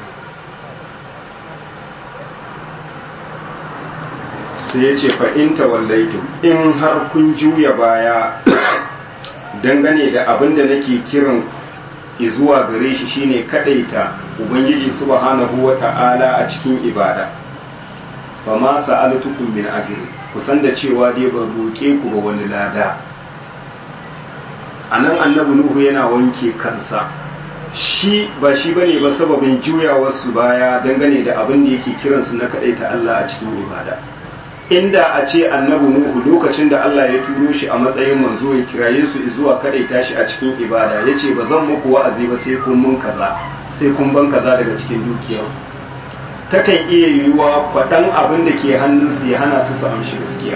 sai ya ce fa'inta wallaitu in har kun juya baya dangane da abin da nake kiran zuwa gare shi shine kadaita ubangiji subhanahu wa ta'ala a cikin ibada fa ma sa'altukum min ajri kusan da cewa dai ban roke ku ba wani lada anan annabi nuhu yana wanke kansa shi ba shi bane ba sababin juyawarsu baya dangane da abin da yake kiransu na ta Allah a cikin ibada inda a ce annabi Nuhu lokacin da Allah ya turo shi a matsayin manzo ya kiraye su zuwa kadaita shi a cikin ibada yace ba zan muku wa'azi ba sai kun mun kaza sai kun ban kaza daga cikin dukiyar takan iya yiwuwa faɗan abin da ke hannunsu ya hana su su amshi gaskiya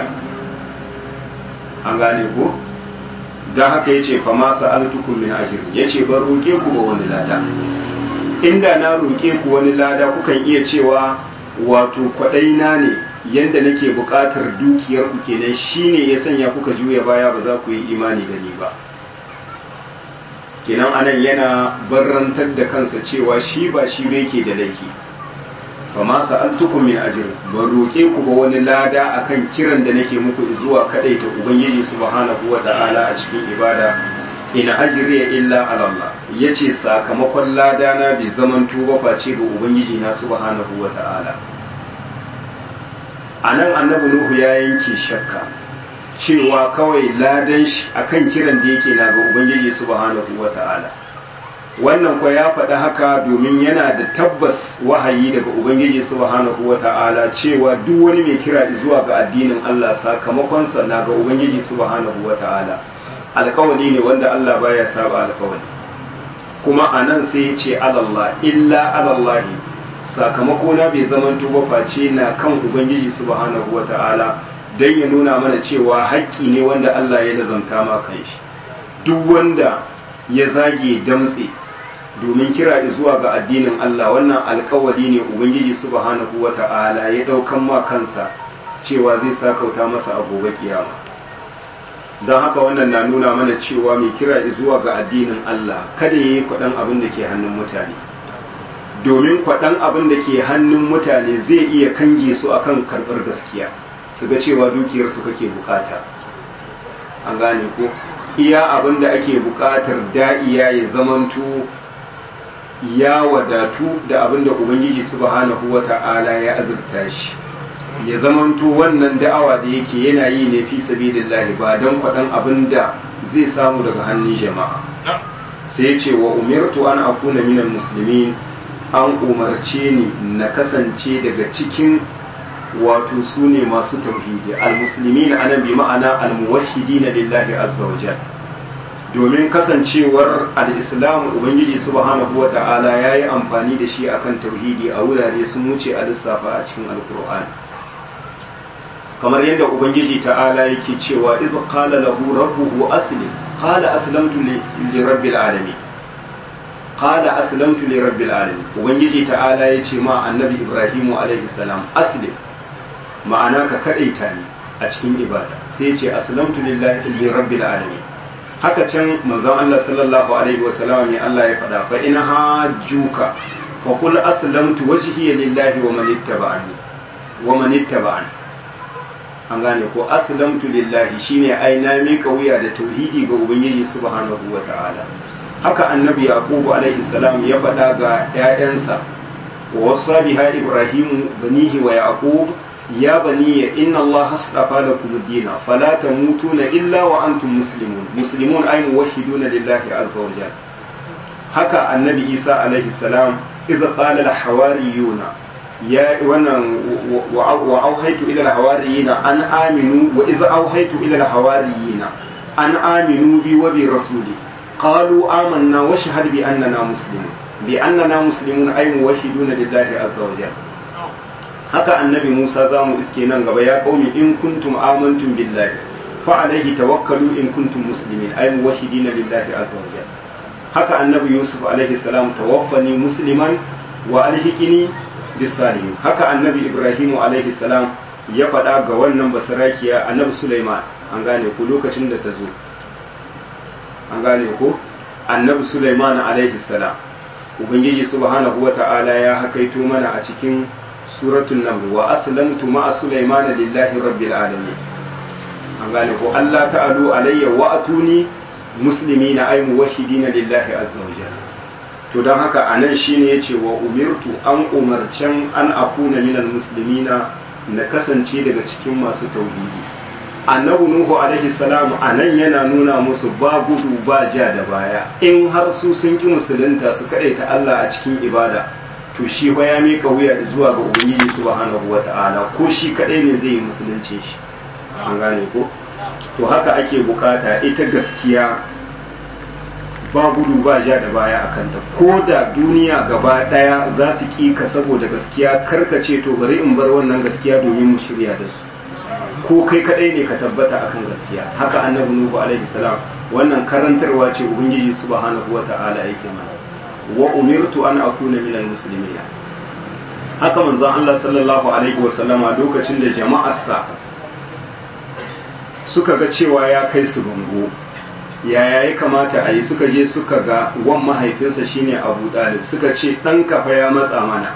an gane ko don haka ya ce fama sa'altukum min ajr ya ce ban roƙe ku ba wani lada inda na roƙe ku wani lada kukan iya cewa wato kwaɗaina ne yadda nake buƙatar dukiyar ku kenan shine ya sanya kuka juya baya ba za ku yi imani da ni ba kenan anan yana barrantar da kansa cewa shi ba shi bai ke da laifi fa ma sa'altukum min ajr ban roke ku ba wani lada akan kiran da nake muku zuwa kadaita ubangiji subhanahu wata'ala a cikin ibada ina ajriya illa ala Allah yace sakamakon lada na bi zaman tuba face ga ubangiji na subhanahu wata'ala anan annabi nuhu ya yanke shakka cewa kawai ladan shi akan kiran da yake na ga ubangiji subhanahu wata'ala wannan kwa ya faɗi haka domin yana da tabbas wahayi daga ubangiji subhanahu wata'ala cewa duk wani mai kira zuwa ga addinin Allah sakamakonsa na ga ubangiji subhanahu wata'ala alkawali ne wanda Allah baya saba alkawali kuma a nan sai ya ce alallah illa alallahi sakamako na bai zaman ba face na kan ubangiji subhanahu wata'ala don ya nuna mana cewa haƙƙi ne wanda Allah ya nazanta ma kan shi duk wanda ya zage damtse domin kira zuwa ga addinin Allah wannan alkawari ne Ubangiji subhanahu wa ta'ala ya ɗaukan ma kansa cewa zai sakauta masa a gobe kiyama don haka wannan na nuna mana cewa mai kira zuwa ga addinin Allah kada ya yi kwaɗan abin da ke hannun mutane domin kwaɗan abin da ke hannun mutane zai iya kange su akan karɓar gaskiya su ga cewa dukiyarsu kake bukata an gane ko iya abin da ake bukatar da'iya ya zamanto ya wadatu da abin da ubangiji subhanahu wata'ala ya azurta shi ya zamanto wannan da'awa da yake yana yi ne fi sabilillahi ba don kwaɗan abin da zai samu daga hannun jama'a sai ce wa umirtu an akuna minal muslimin an umarce ni na kasance daga cikin wato su ne masu tauhidi al-muslimin anan bi ma'ana al-muwahhidin lillahi azza wa domin kasancewar al-islam ubangiji subhanahu wata'ala yayi amfani da shi akan tauhidi a wurare sun wuce a lissafa a cikin alkur'ani kamar yadda ubangiji ta'ala yake cewa iz qala lahu rabbuhu aslim qala aslamtu li rabbil alamin qala aslamtu li rabbil alamin ubangiji ta'ala yace ma annabi ibrahimu alaihi salam aslim ma'ana ka kadaita ni a cikin ibada sai yace aslamtu lillahi li rabbil alamin haka can manzon Allah sallallahu alaihi wa sallam ne Allah ya faɗa fa in hajjuka fa qul aslamtu wajhiya lillahi wa man ittaba'ani wa man ittaba'ani an gane ko aslamtu lillahi shine ai na mika wuya da tauhidi ga ubangiji subhanahu wa ta'ala haka annabi yaqubu alaihi salam ya faɗa ga ƴaƴansa wa wasa biha ibrahimu banihi wa yaqub ya bani inna allaha astafa lakum ad-din fala tamutuna illa wa antum muslimun muslimun ay muwahhiduna lillahi azza wa jalla haka annabi isa alaihi salam idza qala al-hawariyuna ya wannan wa auhaitu ila al-hawariyina an aminu wa idza auhaitu ila al-hawariyina an aminu bi wa bi rasuli qalu amanna wa shahad bi annana muslimun bi annana muslimun ay muwahhiduna lillahi azza wa jalla haka annabi Musa za mu iske nan gaba ya qaumi in kuntum amantum billahi fa alaihi tawakkalu in kuntum muslimin ay muwahhidina lillahi azza wa jalla haka annabi Yusuf alaihi salam tawaffani musliman wa alhiqini bisalihin haka annabi Ibrahim alaihi salam ya faɗa ga wannan basarakiya annabi Sulaiman an gane ko lokacin da ta zo an gane ko annabi Sulaiman alaihi salam ubangiji subhanahu wata'ala ya hakaito mana a cikin suratul naml wa aslamtu ma'a Sulaiman lillahi rabbil alamin an gane ko Allah ta'alu alayya wa atuni muslimina ay muwahhidina lillahi azza wa jalla to don haka a nan shi ne ya ce wa umirtu an umarcen an akuna minal muslimina na kasance daga cikin masu tauhidi annabi nuhu alaihi salam anan yana nuna musu ba gudu ba ja da baya in har su sun ki musulunta su ta Allah a cikin ibada to shi fa ya mika wuya zuwa ga ubangiji subhanahu wata'ala ko shi kadai ne zai yi musulunci shi an gane ko to haka ake bukata ita gaskiya ba gudu ba ja da baya a kanta ko da duniya gaba daya za su ƙi ka saboda gaskiya karkace to bari in bar wannan gaskiya domin mu shirya da su ko kai kadai ne ka tabbata akan gaskiya haka annabi nuhu alaihi salam wannan karantarwa ce ubangiji subhanahu wata'ala yake mana wa umirtu an akuna minal muslimin haka manzon Allah sallallahu alaihi wa sallama lokacin da jama'arsa suka ga cewa ya kai su bango yaya ya kamata a yi suka je suka ga wan mahaifinsa shine abu dalib suka ce ɗan kafa ya matsa mana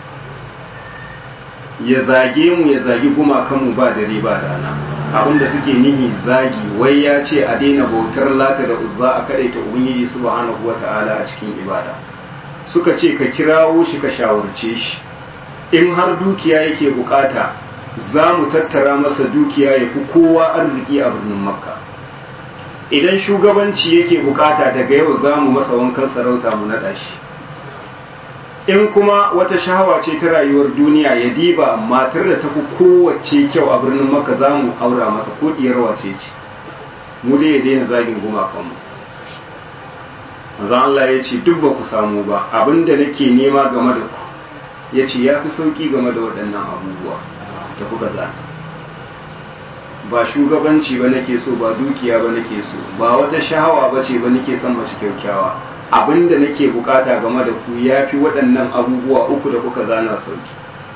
ya zage mu ya zagi gumakanmu ba dare ba rana abinda suke nihi zagi wai ya ce a daina bautar lata da uzza a kadaita ubangiji subhanahu wata'ala a cikin ibada suka ce ka kirawo shi ka shawarce shi in har dukiya yake bukata za mu tattara masa dukiya ya fi kowa arziki a birnin makka idan shugabanci yake bukata daga yau za mu masa wankan sarauta mu naɗa shi in kuma wata shahawa ce ta rayuwar duniya ya diba matar da ta fi kowace kyau a birnin maka za mu aura masa ko diyar wace ce mu dai ya daina zagin gumakanmu manzon Allah ya ce duk ba ku samu ba abinda nake nema game da ku ya ce ya fi sauki game da waɗannan abubuwa da kuka zana ba shugabanci ba nake so ba dukiya ba nake so ba wata shahawa ba ce ba nake son mace kyaukyawa abinda nake bukata game da ku ya fi waɗannan abubuwa uku da kuka zana sauki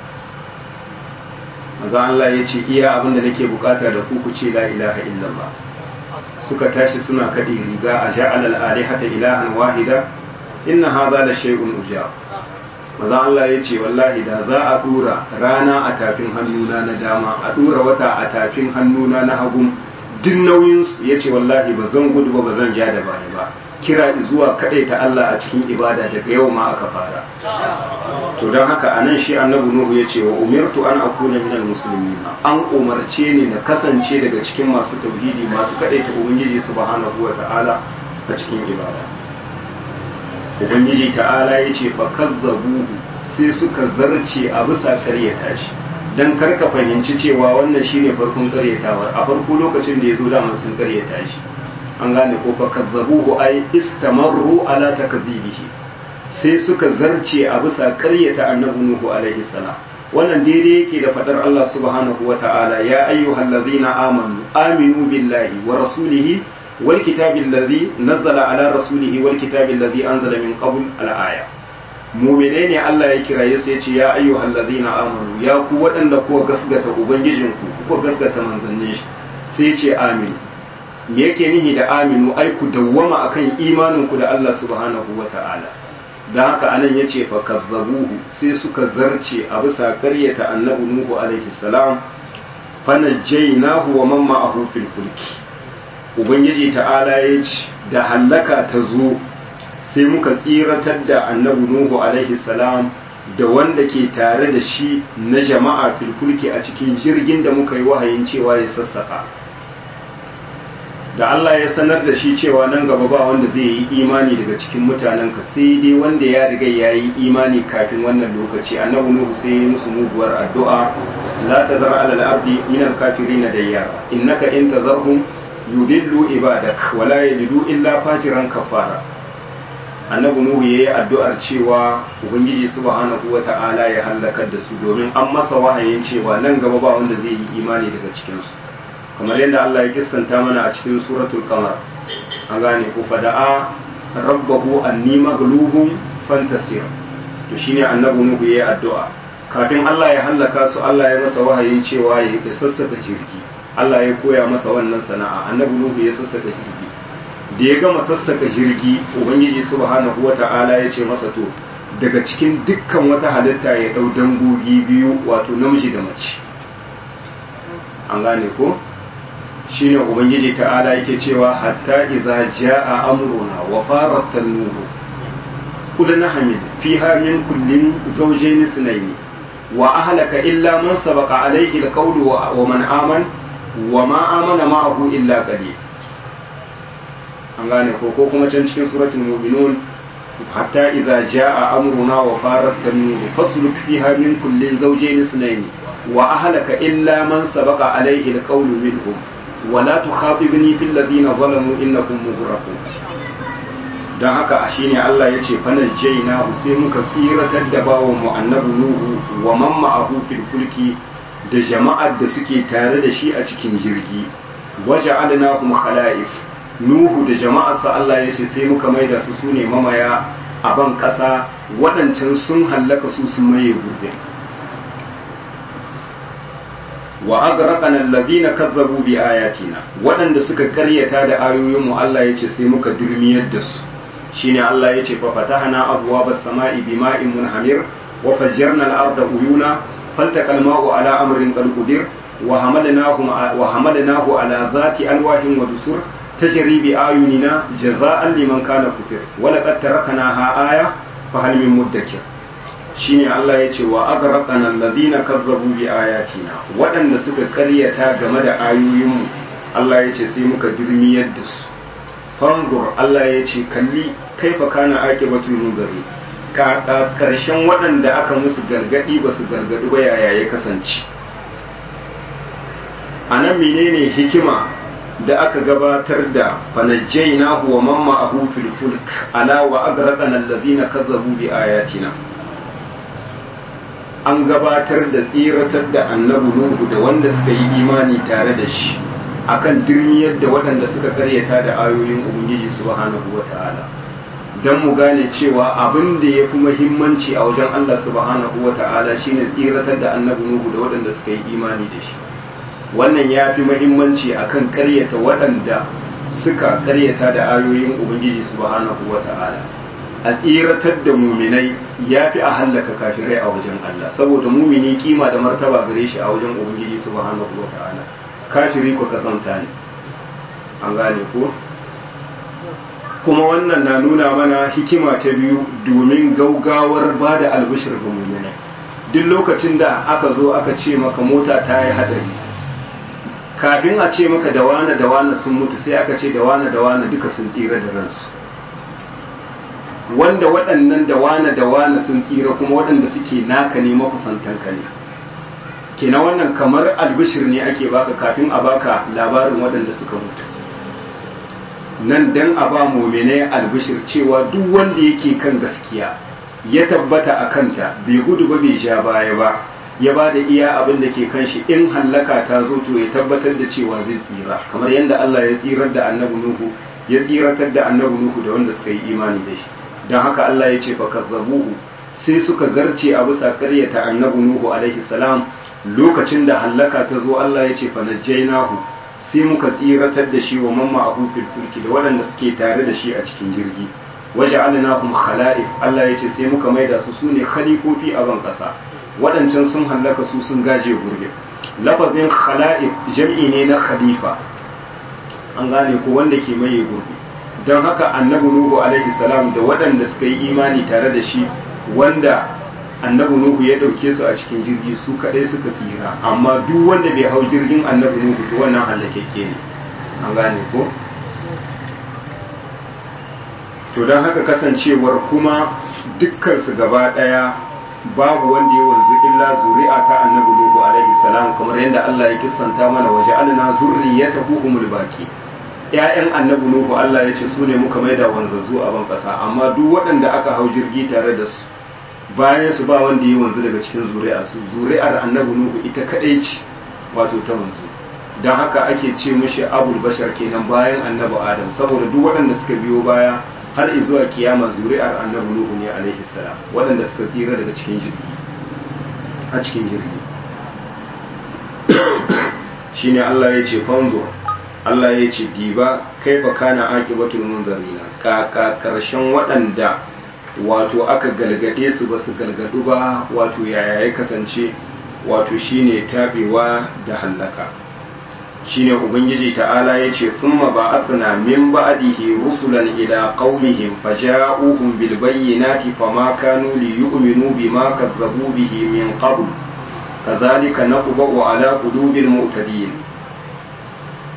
maza Allah ya ce iya abinda nake bukata da ku ku ce la ilaha illallah suka tashi suna kaɗe riga a ja'al al'alihata ilahan wahida inna hadha la shay'un ujab maza Allah ya ce wallahi da za a dura rana a tafin hannuna na dama a dura wata a tafin hannuna na hagun duk nauyinsu ya ce wallahi ba zan gudu ba ba zan ja da baya ba kira zuwa ta Allah a cikin ibada daga yau ma aka fara to don haka a nan shi annabi nuhu ya ce wa umirtu an akuna minal muslimin an umarce ni na kasance daga cikin masu tauhidi masu kadaita ubangiji subhanahu wa ta'ala a cikin ibada ubangiji ta'ala ya ce fa kazzabuhu sai suka zarce a bisa karyata shi dan karka fahimci cewa wannan shine farkon karyatawar a farko lokacin da ya zo da sun karyata shi an gane ko fa kazzabuhu ay istamarru ala takzibihi sai suka zarce a bisa ƙaryata annabi nuhu alaihi salam wannan daidai yake da fadar Allah subhanahu wa ta'ala ya ayyuhallazina amanu aminu billahi wa rasulihi wal kitabil ladhi nazzala ala rasulihi wal kitabil ladhi anzala min qabl al aya mu'mine ne Allah ya kiraye su yace ya ayyuhallazina amanu ya ku waɗanda kuka gasgata ubangijinku kuka gasgata manzannin shi sai ya ce aminu me yake nihi da aminu ai ku dawwama akan imaninku da Allah subhanahu wa ta'ala da haka anan yace fa kazzabuhu sai suka zarce a bisa karyata annabi nuhu alaihi salam fa najjaynahu wa man ma'ahu fil fulki ubangiji ta'ala yace da hallaka ta zo sai muka tsiratar da annabi nuhu alaihi salam da wanda ke tare da shi na jama'a fil fulki a cikin jirgin da muka yi wahayin cewa ya sassaka da Allah ya sanar da shi cewa nan gaba ba wanda zai yi imani daga cikin mutanen ka sai dai wanda ya riga ya yi imani kafin wannan lokaci annabi nuhu sai ya musu muguwar addu'a la tazar ala al-ardi min al-kafirin dayyara innaka in tazarhum yudillu ibadak wa la yalidu illa fajiran kafara annabi nuhu yayi addu'ar cewa ubangiji subhanahu wata'ala ya halakar da su domin an masa wahayin cewa nan gaba ba wanda zai yi imani daga cikin su kamar yadda Allah ya kissanta mana a cikin suratul qamar an gane ku fada'a rabbahu anni maghlubun fantasir to shine annabi nuhu yayi addu'a kafin Allah ya hallaka su Allah ya masa wahayin cewa ya sassaka jirgi Allah ya koya masa wannan sana'a annabi nuhu ya sassaka jirgi da ya gama sassaka jirgi ubangiji subhanahu wata'ala ya ce masa to daga cikin dukkan wata halitta ya dau dangogi biyu wato namiji da mace an gane ko shine ubangiji ta'ala yake cewa hatta idza jaa amruna wa farat an-nur kullu hamid fiha min kullin zawjayn ithnayn wa ahlaka illa man sabaqa alayhi al-qawlu wa man aman wa ma amana ma'ahu illa qalil an gane ko ko kuma can cikin suratul mu'minun hatta idza jaa amruna wa farat tanur fasluk fiha min kulli zawjayn ithnayn wa ahlaka illa man sabaqa alayhi alqawlu minhum wa la tukhatibni fil ladina zalamu innakum mughraqun dan haka shine Allah yace fanajjayna sai muka tsiratar da bawon mu annabi nuhu wa man ma'ahu fil fulki da jama'ar da suke tare da shi a cikin jirgi waja'alnahum khala'if nuhu da jama'arsa Allah ya ce sai muka maida su sune mamaya a ban ƙasa waɗancan sun hallaka su sun maye gurbe wa agraqana alladhina kazzabu bi ayatina waɗanda suka karyata da ayoyin mu Allah ya ce sai muka dirmiyar da su shine Allah ya ce fa fatahna abwaabas sama'i bima'in munhamir wa fajjarna al-arda uyuna فالتقى الماء على أمر قد قدر وحملناه وحملناه على ذات ألواح ودسر تجري بأعيننا جزاء لمن كان كفر ولقد تركناها آية فهل من مدكر shine Allah ya ce wa agraqana alladhina kazzabu bi ayatina waɗanda suka karyata game da ayoyinmu Allah ya ce sai muka dirmiyar da su fanzur Allah ya ce kalli kaifa kana aqibatul munzari ka karshen waɗanda aka musu gargadi ba su gargadi ba yaya ya kasance anan menene hikima da aka gabatar da fanajjaina huwa mamma ahu fil fulk ala wa agraqana allazina kazzabu bi ayatina an gabatar da tsiratar da annabi nuhu da wanda suka yi imani tare da shi akan dirmiyar da waɗanda suka karyata da ayoyin ubangiji subhanahu wata'ala don mu gane cewa abin da ya fi muhimmanci a wajen Allah subhanahu wata'ala shine tsiratar da annabi nuhu da waɗanda suka yi imani da shi wannan ya fi muhimmanci akan karyata waɗanda suka karyata da ayoyin ubangiji subhanahu wata'ala a tsiratar da muminai ya fi a hallaka kafirai a wajen Allah saboda mumini kima da martaba gare shi a wajen ubangiji subhanahu wata'ala kafiri ko kasanta ne an gane ko kuma wannan na nuna mana hikima ta biyu domin gaugawar ba da albishir ga muminai duk lokacin da aka zo aka ce maka mota ta yi hadari kafin a ce maka da wane da wane sun mutu sai aka ce da wane da wane duka sun tsira da ransu wanda waɗannan da wane da wane sun tsira kuma waɗanda suke naka ne makusantanka ne kenan wannan kamar albishir ne ake baka kafin a baka labarin waɗanda suka mutu nan dan a ba mumine albishir cewa duk wanda yake kan gaskiya ya tabbata a kanta bai gudu ba bai ja baya ba ya ba da iya abin da ke kan shi in hallaka ta zo to ya tabbatar da cewa zai tsira kamar yadda Allah ya tsirar da annabi Nuhu ya tsiratar da annabi Nuhu da wanda suka yi imani da shi don haka Allah ya ce fakazzabuhu sai suka zarce a bisa ƙaryata annabi Nuhu alaihi salam lokacin da hallaka ta zo Allah ya ce fa najjaynahu sai muka tsiratar da shi wa mamma abu fil fulki da waɗanda suke tare da shi a cikin jirgi waje alinahum khala'if Allah ya ce sai muka maida su su ne khalifofi a ban ƙasa waɗancan sun hallaka su sun gaje gurbe lafazin khala'if jam'i ne na khalifa an gane ko wanda ke maye gurbe don haka annabi nuhu alaihi salam da waɗanda suka yi imani tare da shi wanda annabi nuhu ya ɗauke su a cikin jirgi su kaɗai suka tsira amma duk wanda bai hau jirgin annabi nuhu to wannan halakekke ne an gane ko to don haka kasancewar kuma dukkansu gaba ɗaya babu wanda ya wanzu illa zuri'a ta annabi nuhu alaihi salam kamar yadda Allah ya kissanta mana waje alna zurriyatahu humul baqi ‘ya'yan annabi Nuhu Allah ya ce su ne muka maida wanzazzu a ban ƙasa amma duk waɗanda aka hau jirgi tare da su bayan su ba wanda ya wanzu daga cikin zuri'a su zuri'ar annabi Nuhu ita kaɗai ce wato ta wanzu don haka ake ce mishi abul bashar kenan bayan annabi Adam saboda duk waɗanda suka biyo baya har zuwa kiyama zuri'ar annabi Nuhu ne alaihi salam waɗanda suka tsira daga cikin jirgi a cikin jirgi shine Allah ya ce fanzo Allah ya ce diba kai fa kana aqibatul munzarina ka ka karshen waɗanda wato aka galgade su ba su galgadu ba wato yaya ya kasance wato shine tabewa da hallaka shine ubangiji ta'ala ya ce thumma ba'athna min ba'dihi rusulan ila qaumihim faja'uhum bil bayyinati fama kanu liyu'minu bima kazzabu bihi min qabl kadhalika naqbu ala qulubil mu'tadin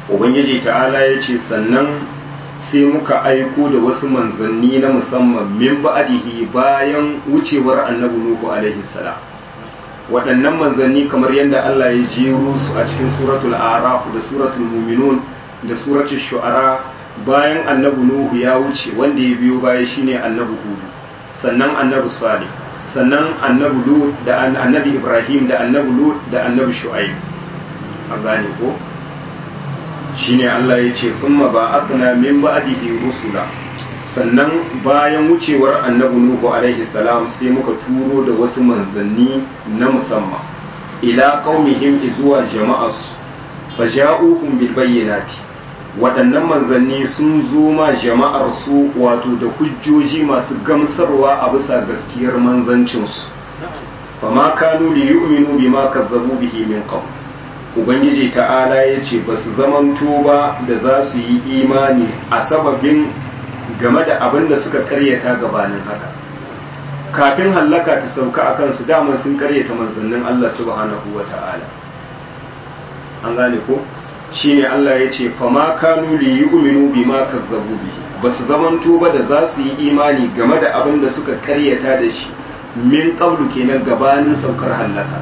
ubangiji ta'ala ya ce sannan sai muka aiko da wasu manzanni na musamman min ba'adihi bayan wucewar annabi nuhu alaihi salam waɗannan manzanni kamar yadda Allah ya jero su a cikin suratul araf da suratul muminun da suratul shu'ara bayan annabi nuhu ya wuce wanda ya biyo baya shine annabi hudu sannan annabi salih sannan annabi lut da annabi ibrahim da annabi lut da annabi shu'aib an gane ko shine Allah ya ce thumma ba'athna min ba'dihi rusula sannan bayan wucewar annabi nuhu alaihi salam sai muka turo da wasu manzanni na musamman ila qaumihim zuwa jama'as faja'uhum bil bayyinati waɗannan manzanni sun zo ma jama'ar su wato da hujjoji masu gamsarwa a bisa gaskiyar manzancinsu fama kanu li yu'minu bima kazzabu bihi min qabl ubangiji ta'ala ya ce ba su zamanto ba da za su yi imani a sababin game da abin da suka karyata gabanin haka kafin hallaka ta sauka a kansu daman sun karyata manzannin Allah subhanahu wa ta'ala an gane ko shine Allah ya ce fama kanu li yu'minu bima kazzabu bihi ba su zamanto ba da za su yi imani game da abin da suka karyata da shi min qablu kenan gabanin saukar hallaka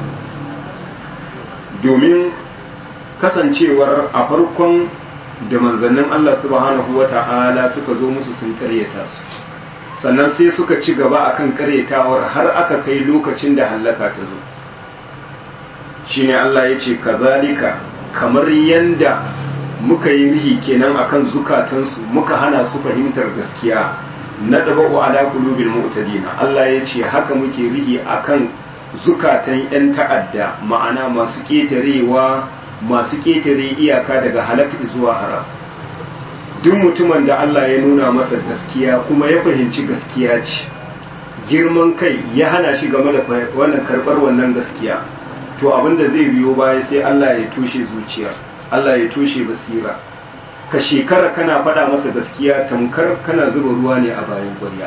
domin kasancewar a farkon da manzannin Allah subhanahu wa ta'ala suka zo musu sun karyata su sannan sai suka ci gaba akan karyatawar har aka kai lokacin da hallaka ta zo shine Allah ya ce kazalika kamar yanda muka yi rihi kenan akan zukatansu muka hana su fahimtar gaskiya na daba'u ala qulubil mu'tadina Allah ya ce haka muke rihi akan zukatan 'yan ta'adda ma'ana masu ƙetarewa masu ƙetare iyaka daga halakka zuwa haram duk mutumin da Allah ya nuna masa gaskiya kuma ya fahimci gaskiya ce girman kai ya hana shi game da wannan karɓar wannan gaskiya to abin da zai biyo baya sai Allah ya toshe zuciya Allah ya toshe basira ka shekara kana faɗa masa gaskiya tamkar kana zuba ruwa ne a bayan ƙwarya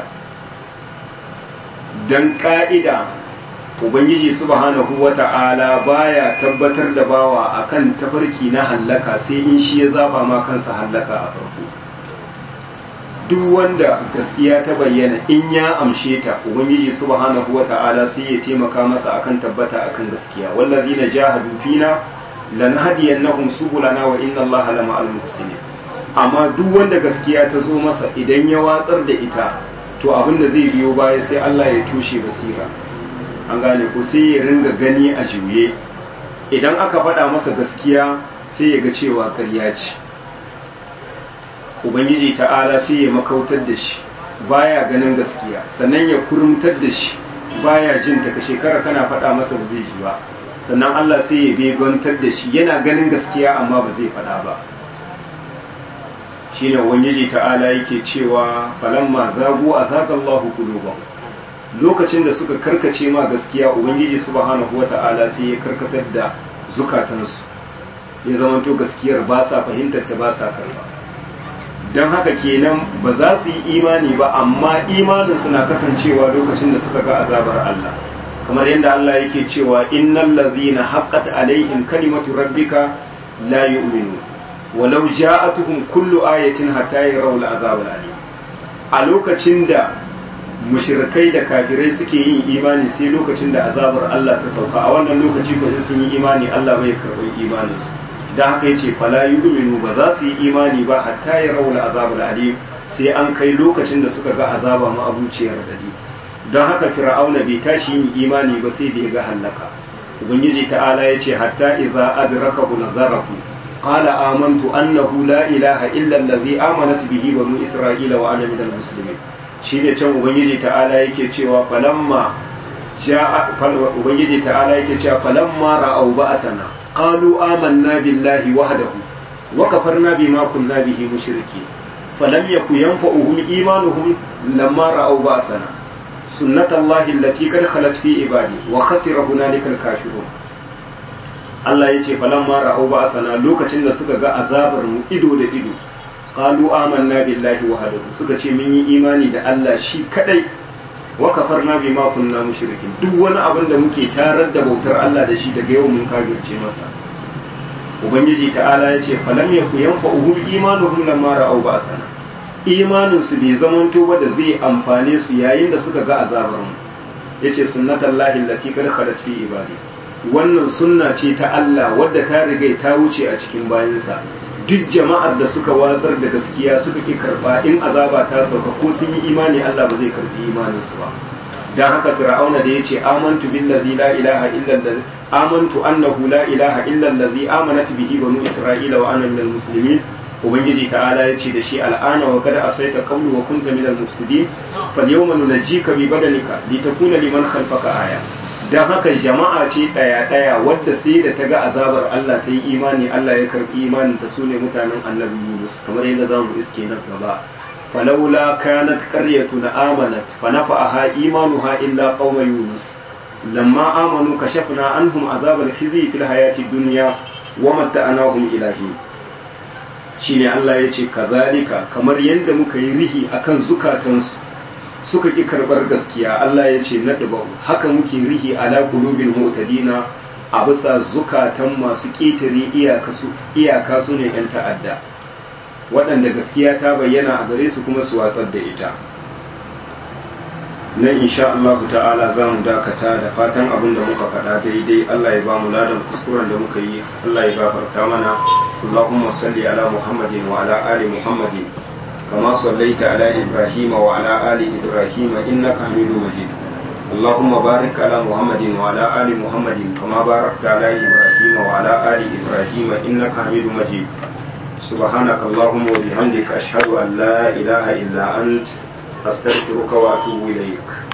dan ƙa'ida ubangiji subhanahu wata'ala baya tabbatar da bawa akan tafarki na hallaka sai in shi ya zaba ma kansa hallaka a farko duk wanda gaskiya ta bayyana in ya amshe ta ubangiji subhanahu wata'ala sai ya taimaka masa akan tabbata akan gaskiya wallazina jahadu fina lanahdiyannahum subulana wa inna allaha lama'al muhsinin amma duk wanda gaskiya ta zo masa idan ya watsar da ita to abin da zai biyo baya sai Allah ya tushe basira an gane ko sai ya ringa gani a juye idan aka faɗa masa gaskiya sai ya ga cewa ƙarya ce ubangiji ta'ala sai ya makautar da shi baya ganin gaskiya sannan ya kurumtar da shi baya jin ta ka shekara kana faɗa masa ba zai ji ba sannan Allah sai ya begontar da shi yana ganin gaskiya amma ba zai faɗa ba shine ubangiji ta'ala yake cewa falamma zagu azagallahu qulubahum lokacin da suka karkace ma gaskiya ubangiji subhanahu wata'ala sai ya karkatar da zukatansu ya zamanto gaskiyar ba sa fahimtar ta ba sa karba don haka kenan ba za su yi imani ba amma imanin suna kasancewa lokacin da suka ga azabar Allah kamar yadda Allah yake cewa innal ladzina haqqat alaihim kalimatu rabbika la yu'minu walau ja'atuhum kullu ayatin hatta yarawul azab alim a lokacin da mushrikai da kafirai suke yin imani sai lokacin da azabar Allah ta sauka a wannan lokaci ko sun yi imani Allah bai karɓi imanin su dan haka yace fala yu'minu ba za su yi imani ba hatta yarawul azab alim sai an kai lokacin da suka ga azaba ma abuciyar dadi don haka fir'auna bai tashi yin imani ba sai da ya ga halaka ubangiji ta'ala yace hatta idza adrakahu nazarahu قال آمنت أنه لا إله إلا الذي آمنت به بنو إسرائيل وأنا من المسلمين shine can ubangiji ta'ala yake cewa falamma ja'a ubangiji ta'ala yake cewa falamma ra'aw ba'sana qalu amanna billahi wahdahu wa kafarna bima kunna bihi mushriki falam yaku yanfa'uhum imanuhum lamma ra'aw ba'sana sunnatullahi allati qad khalat fi ibadi wa khasira hunalika al-kafirun Allah ya ce falamma ra'au ba sana lokacin da suka ga azabar mu ido da ido qalu amanna billahi wahdahu suka ce mun yi imani da Allah shi kadai wa kafarna bima kunna mushrikin duk wani abin da muke tarar da bautar Allah da shi daga yau mun kafirce masa ubangiji ta'ala ya ce falam yaku yanfa'uhum imanuhum lamma ra'aw ba'sana imanin su bai zamanto ba da zai amfane su yayin da suka ga azabar mu yace sunnatullahi allati qad khalat fi ibadi wannan sunna ce ta Allah wadda ta riga ta wuce a cikin bayansa duk jama'ar da suka watsar da gaskiya suka ki karba in azaba ta sauka ko sun yi imani Allah ba zai karbi imanin su ba dan haka fir'auna da yace amantu billazi la ilaha illa allazi amantu annahu la ilaha illa allazi amanat bihi banu isra'ila wa ana minal muslimin ubangiji ta'ala yace da shi al'ana wa kada asaita qawlu wa kunta minal mufsidin fal yawma nunajjika bi badanika litakuna liman khalfaka aya dan haka jama'a ce daya daya wadda sai da ta ga azabar Allah ta yi imani Allah ya karbi imanin ta sune mutanen annabi Yunus kamar yadda zamu iske nan gaba فلولا كانت قرية آمنت فنفعها إيمانها إلا قوم يونس لما آمنوا كشفنا عنهم عذاب الخزي في الحياة الدنيا ومتعناهم إلى حين shine Allah ya ce kazalika kamar yadda muka yi rihi akan zukatansu suka ki karbar gaskiya Allah ya ce nadba haka muke rihi ala qulubil mu'tadina a bisa zukatan masu ƙetare iyaka su ne 'yan ta'adda waɗanda gaskiya ta bayyana a gare su kuma su watsar da ita nan insha Allah ta'ala za mu dakata da fatan abin da muka faɗa daidai Allah ya ba mu ladan kuskuren da muka yi Allah ya gafarta mana Allahumma salli ala Muhammadin wa ala ali Muhammadin kama sallaita ala Ibrahim wa ala ali Ibrahim innaka Hamidum Majid اللهم بارك على محمد وعلى آل محمد كما باركت على إبراهيم وعلى آل إبراهيم إنك حميد مجيد سبحانك اللهم وبحمدك أشهد أن لا إله إلا أنت أستغفرك وأتوب إليك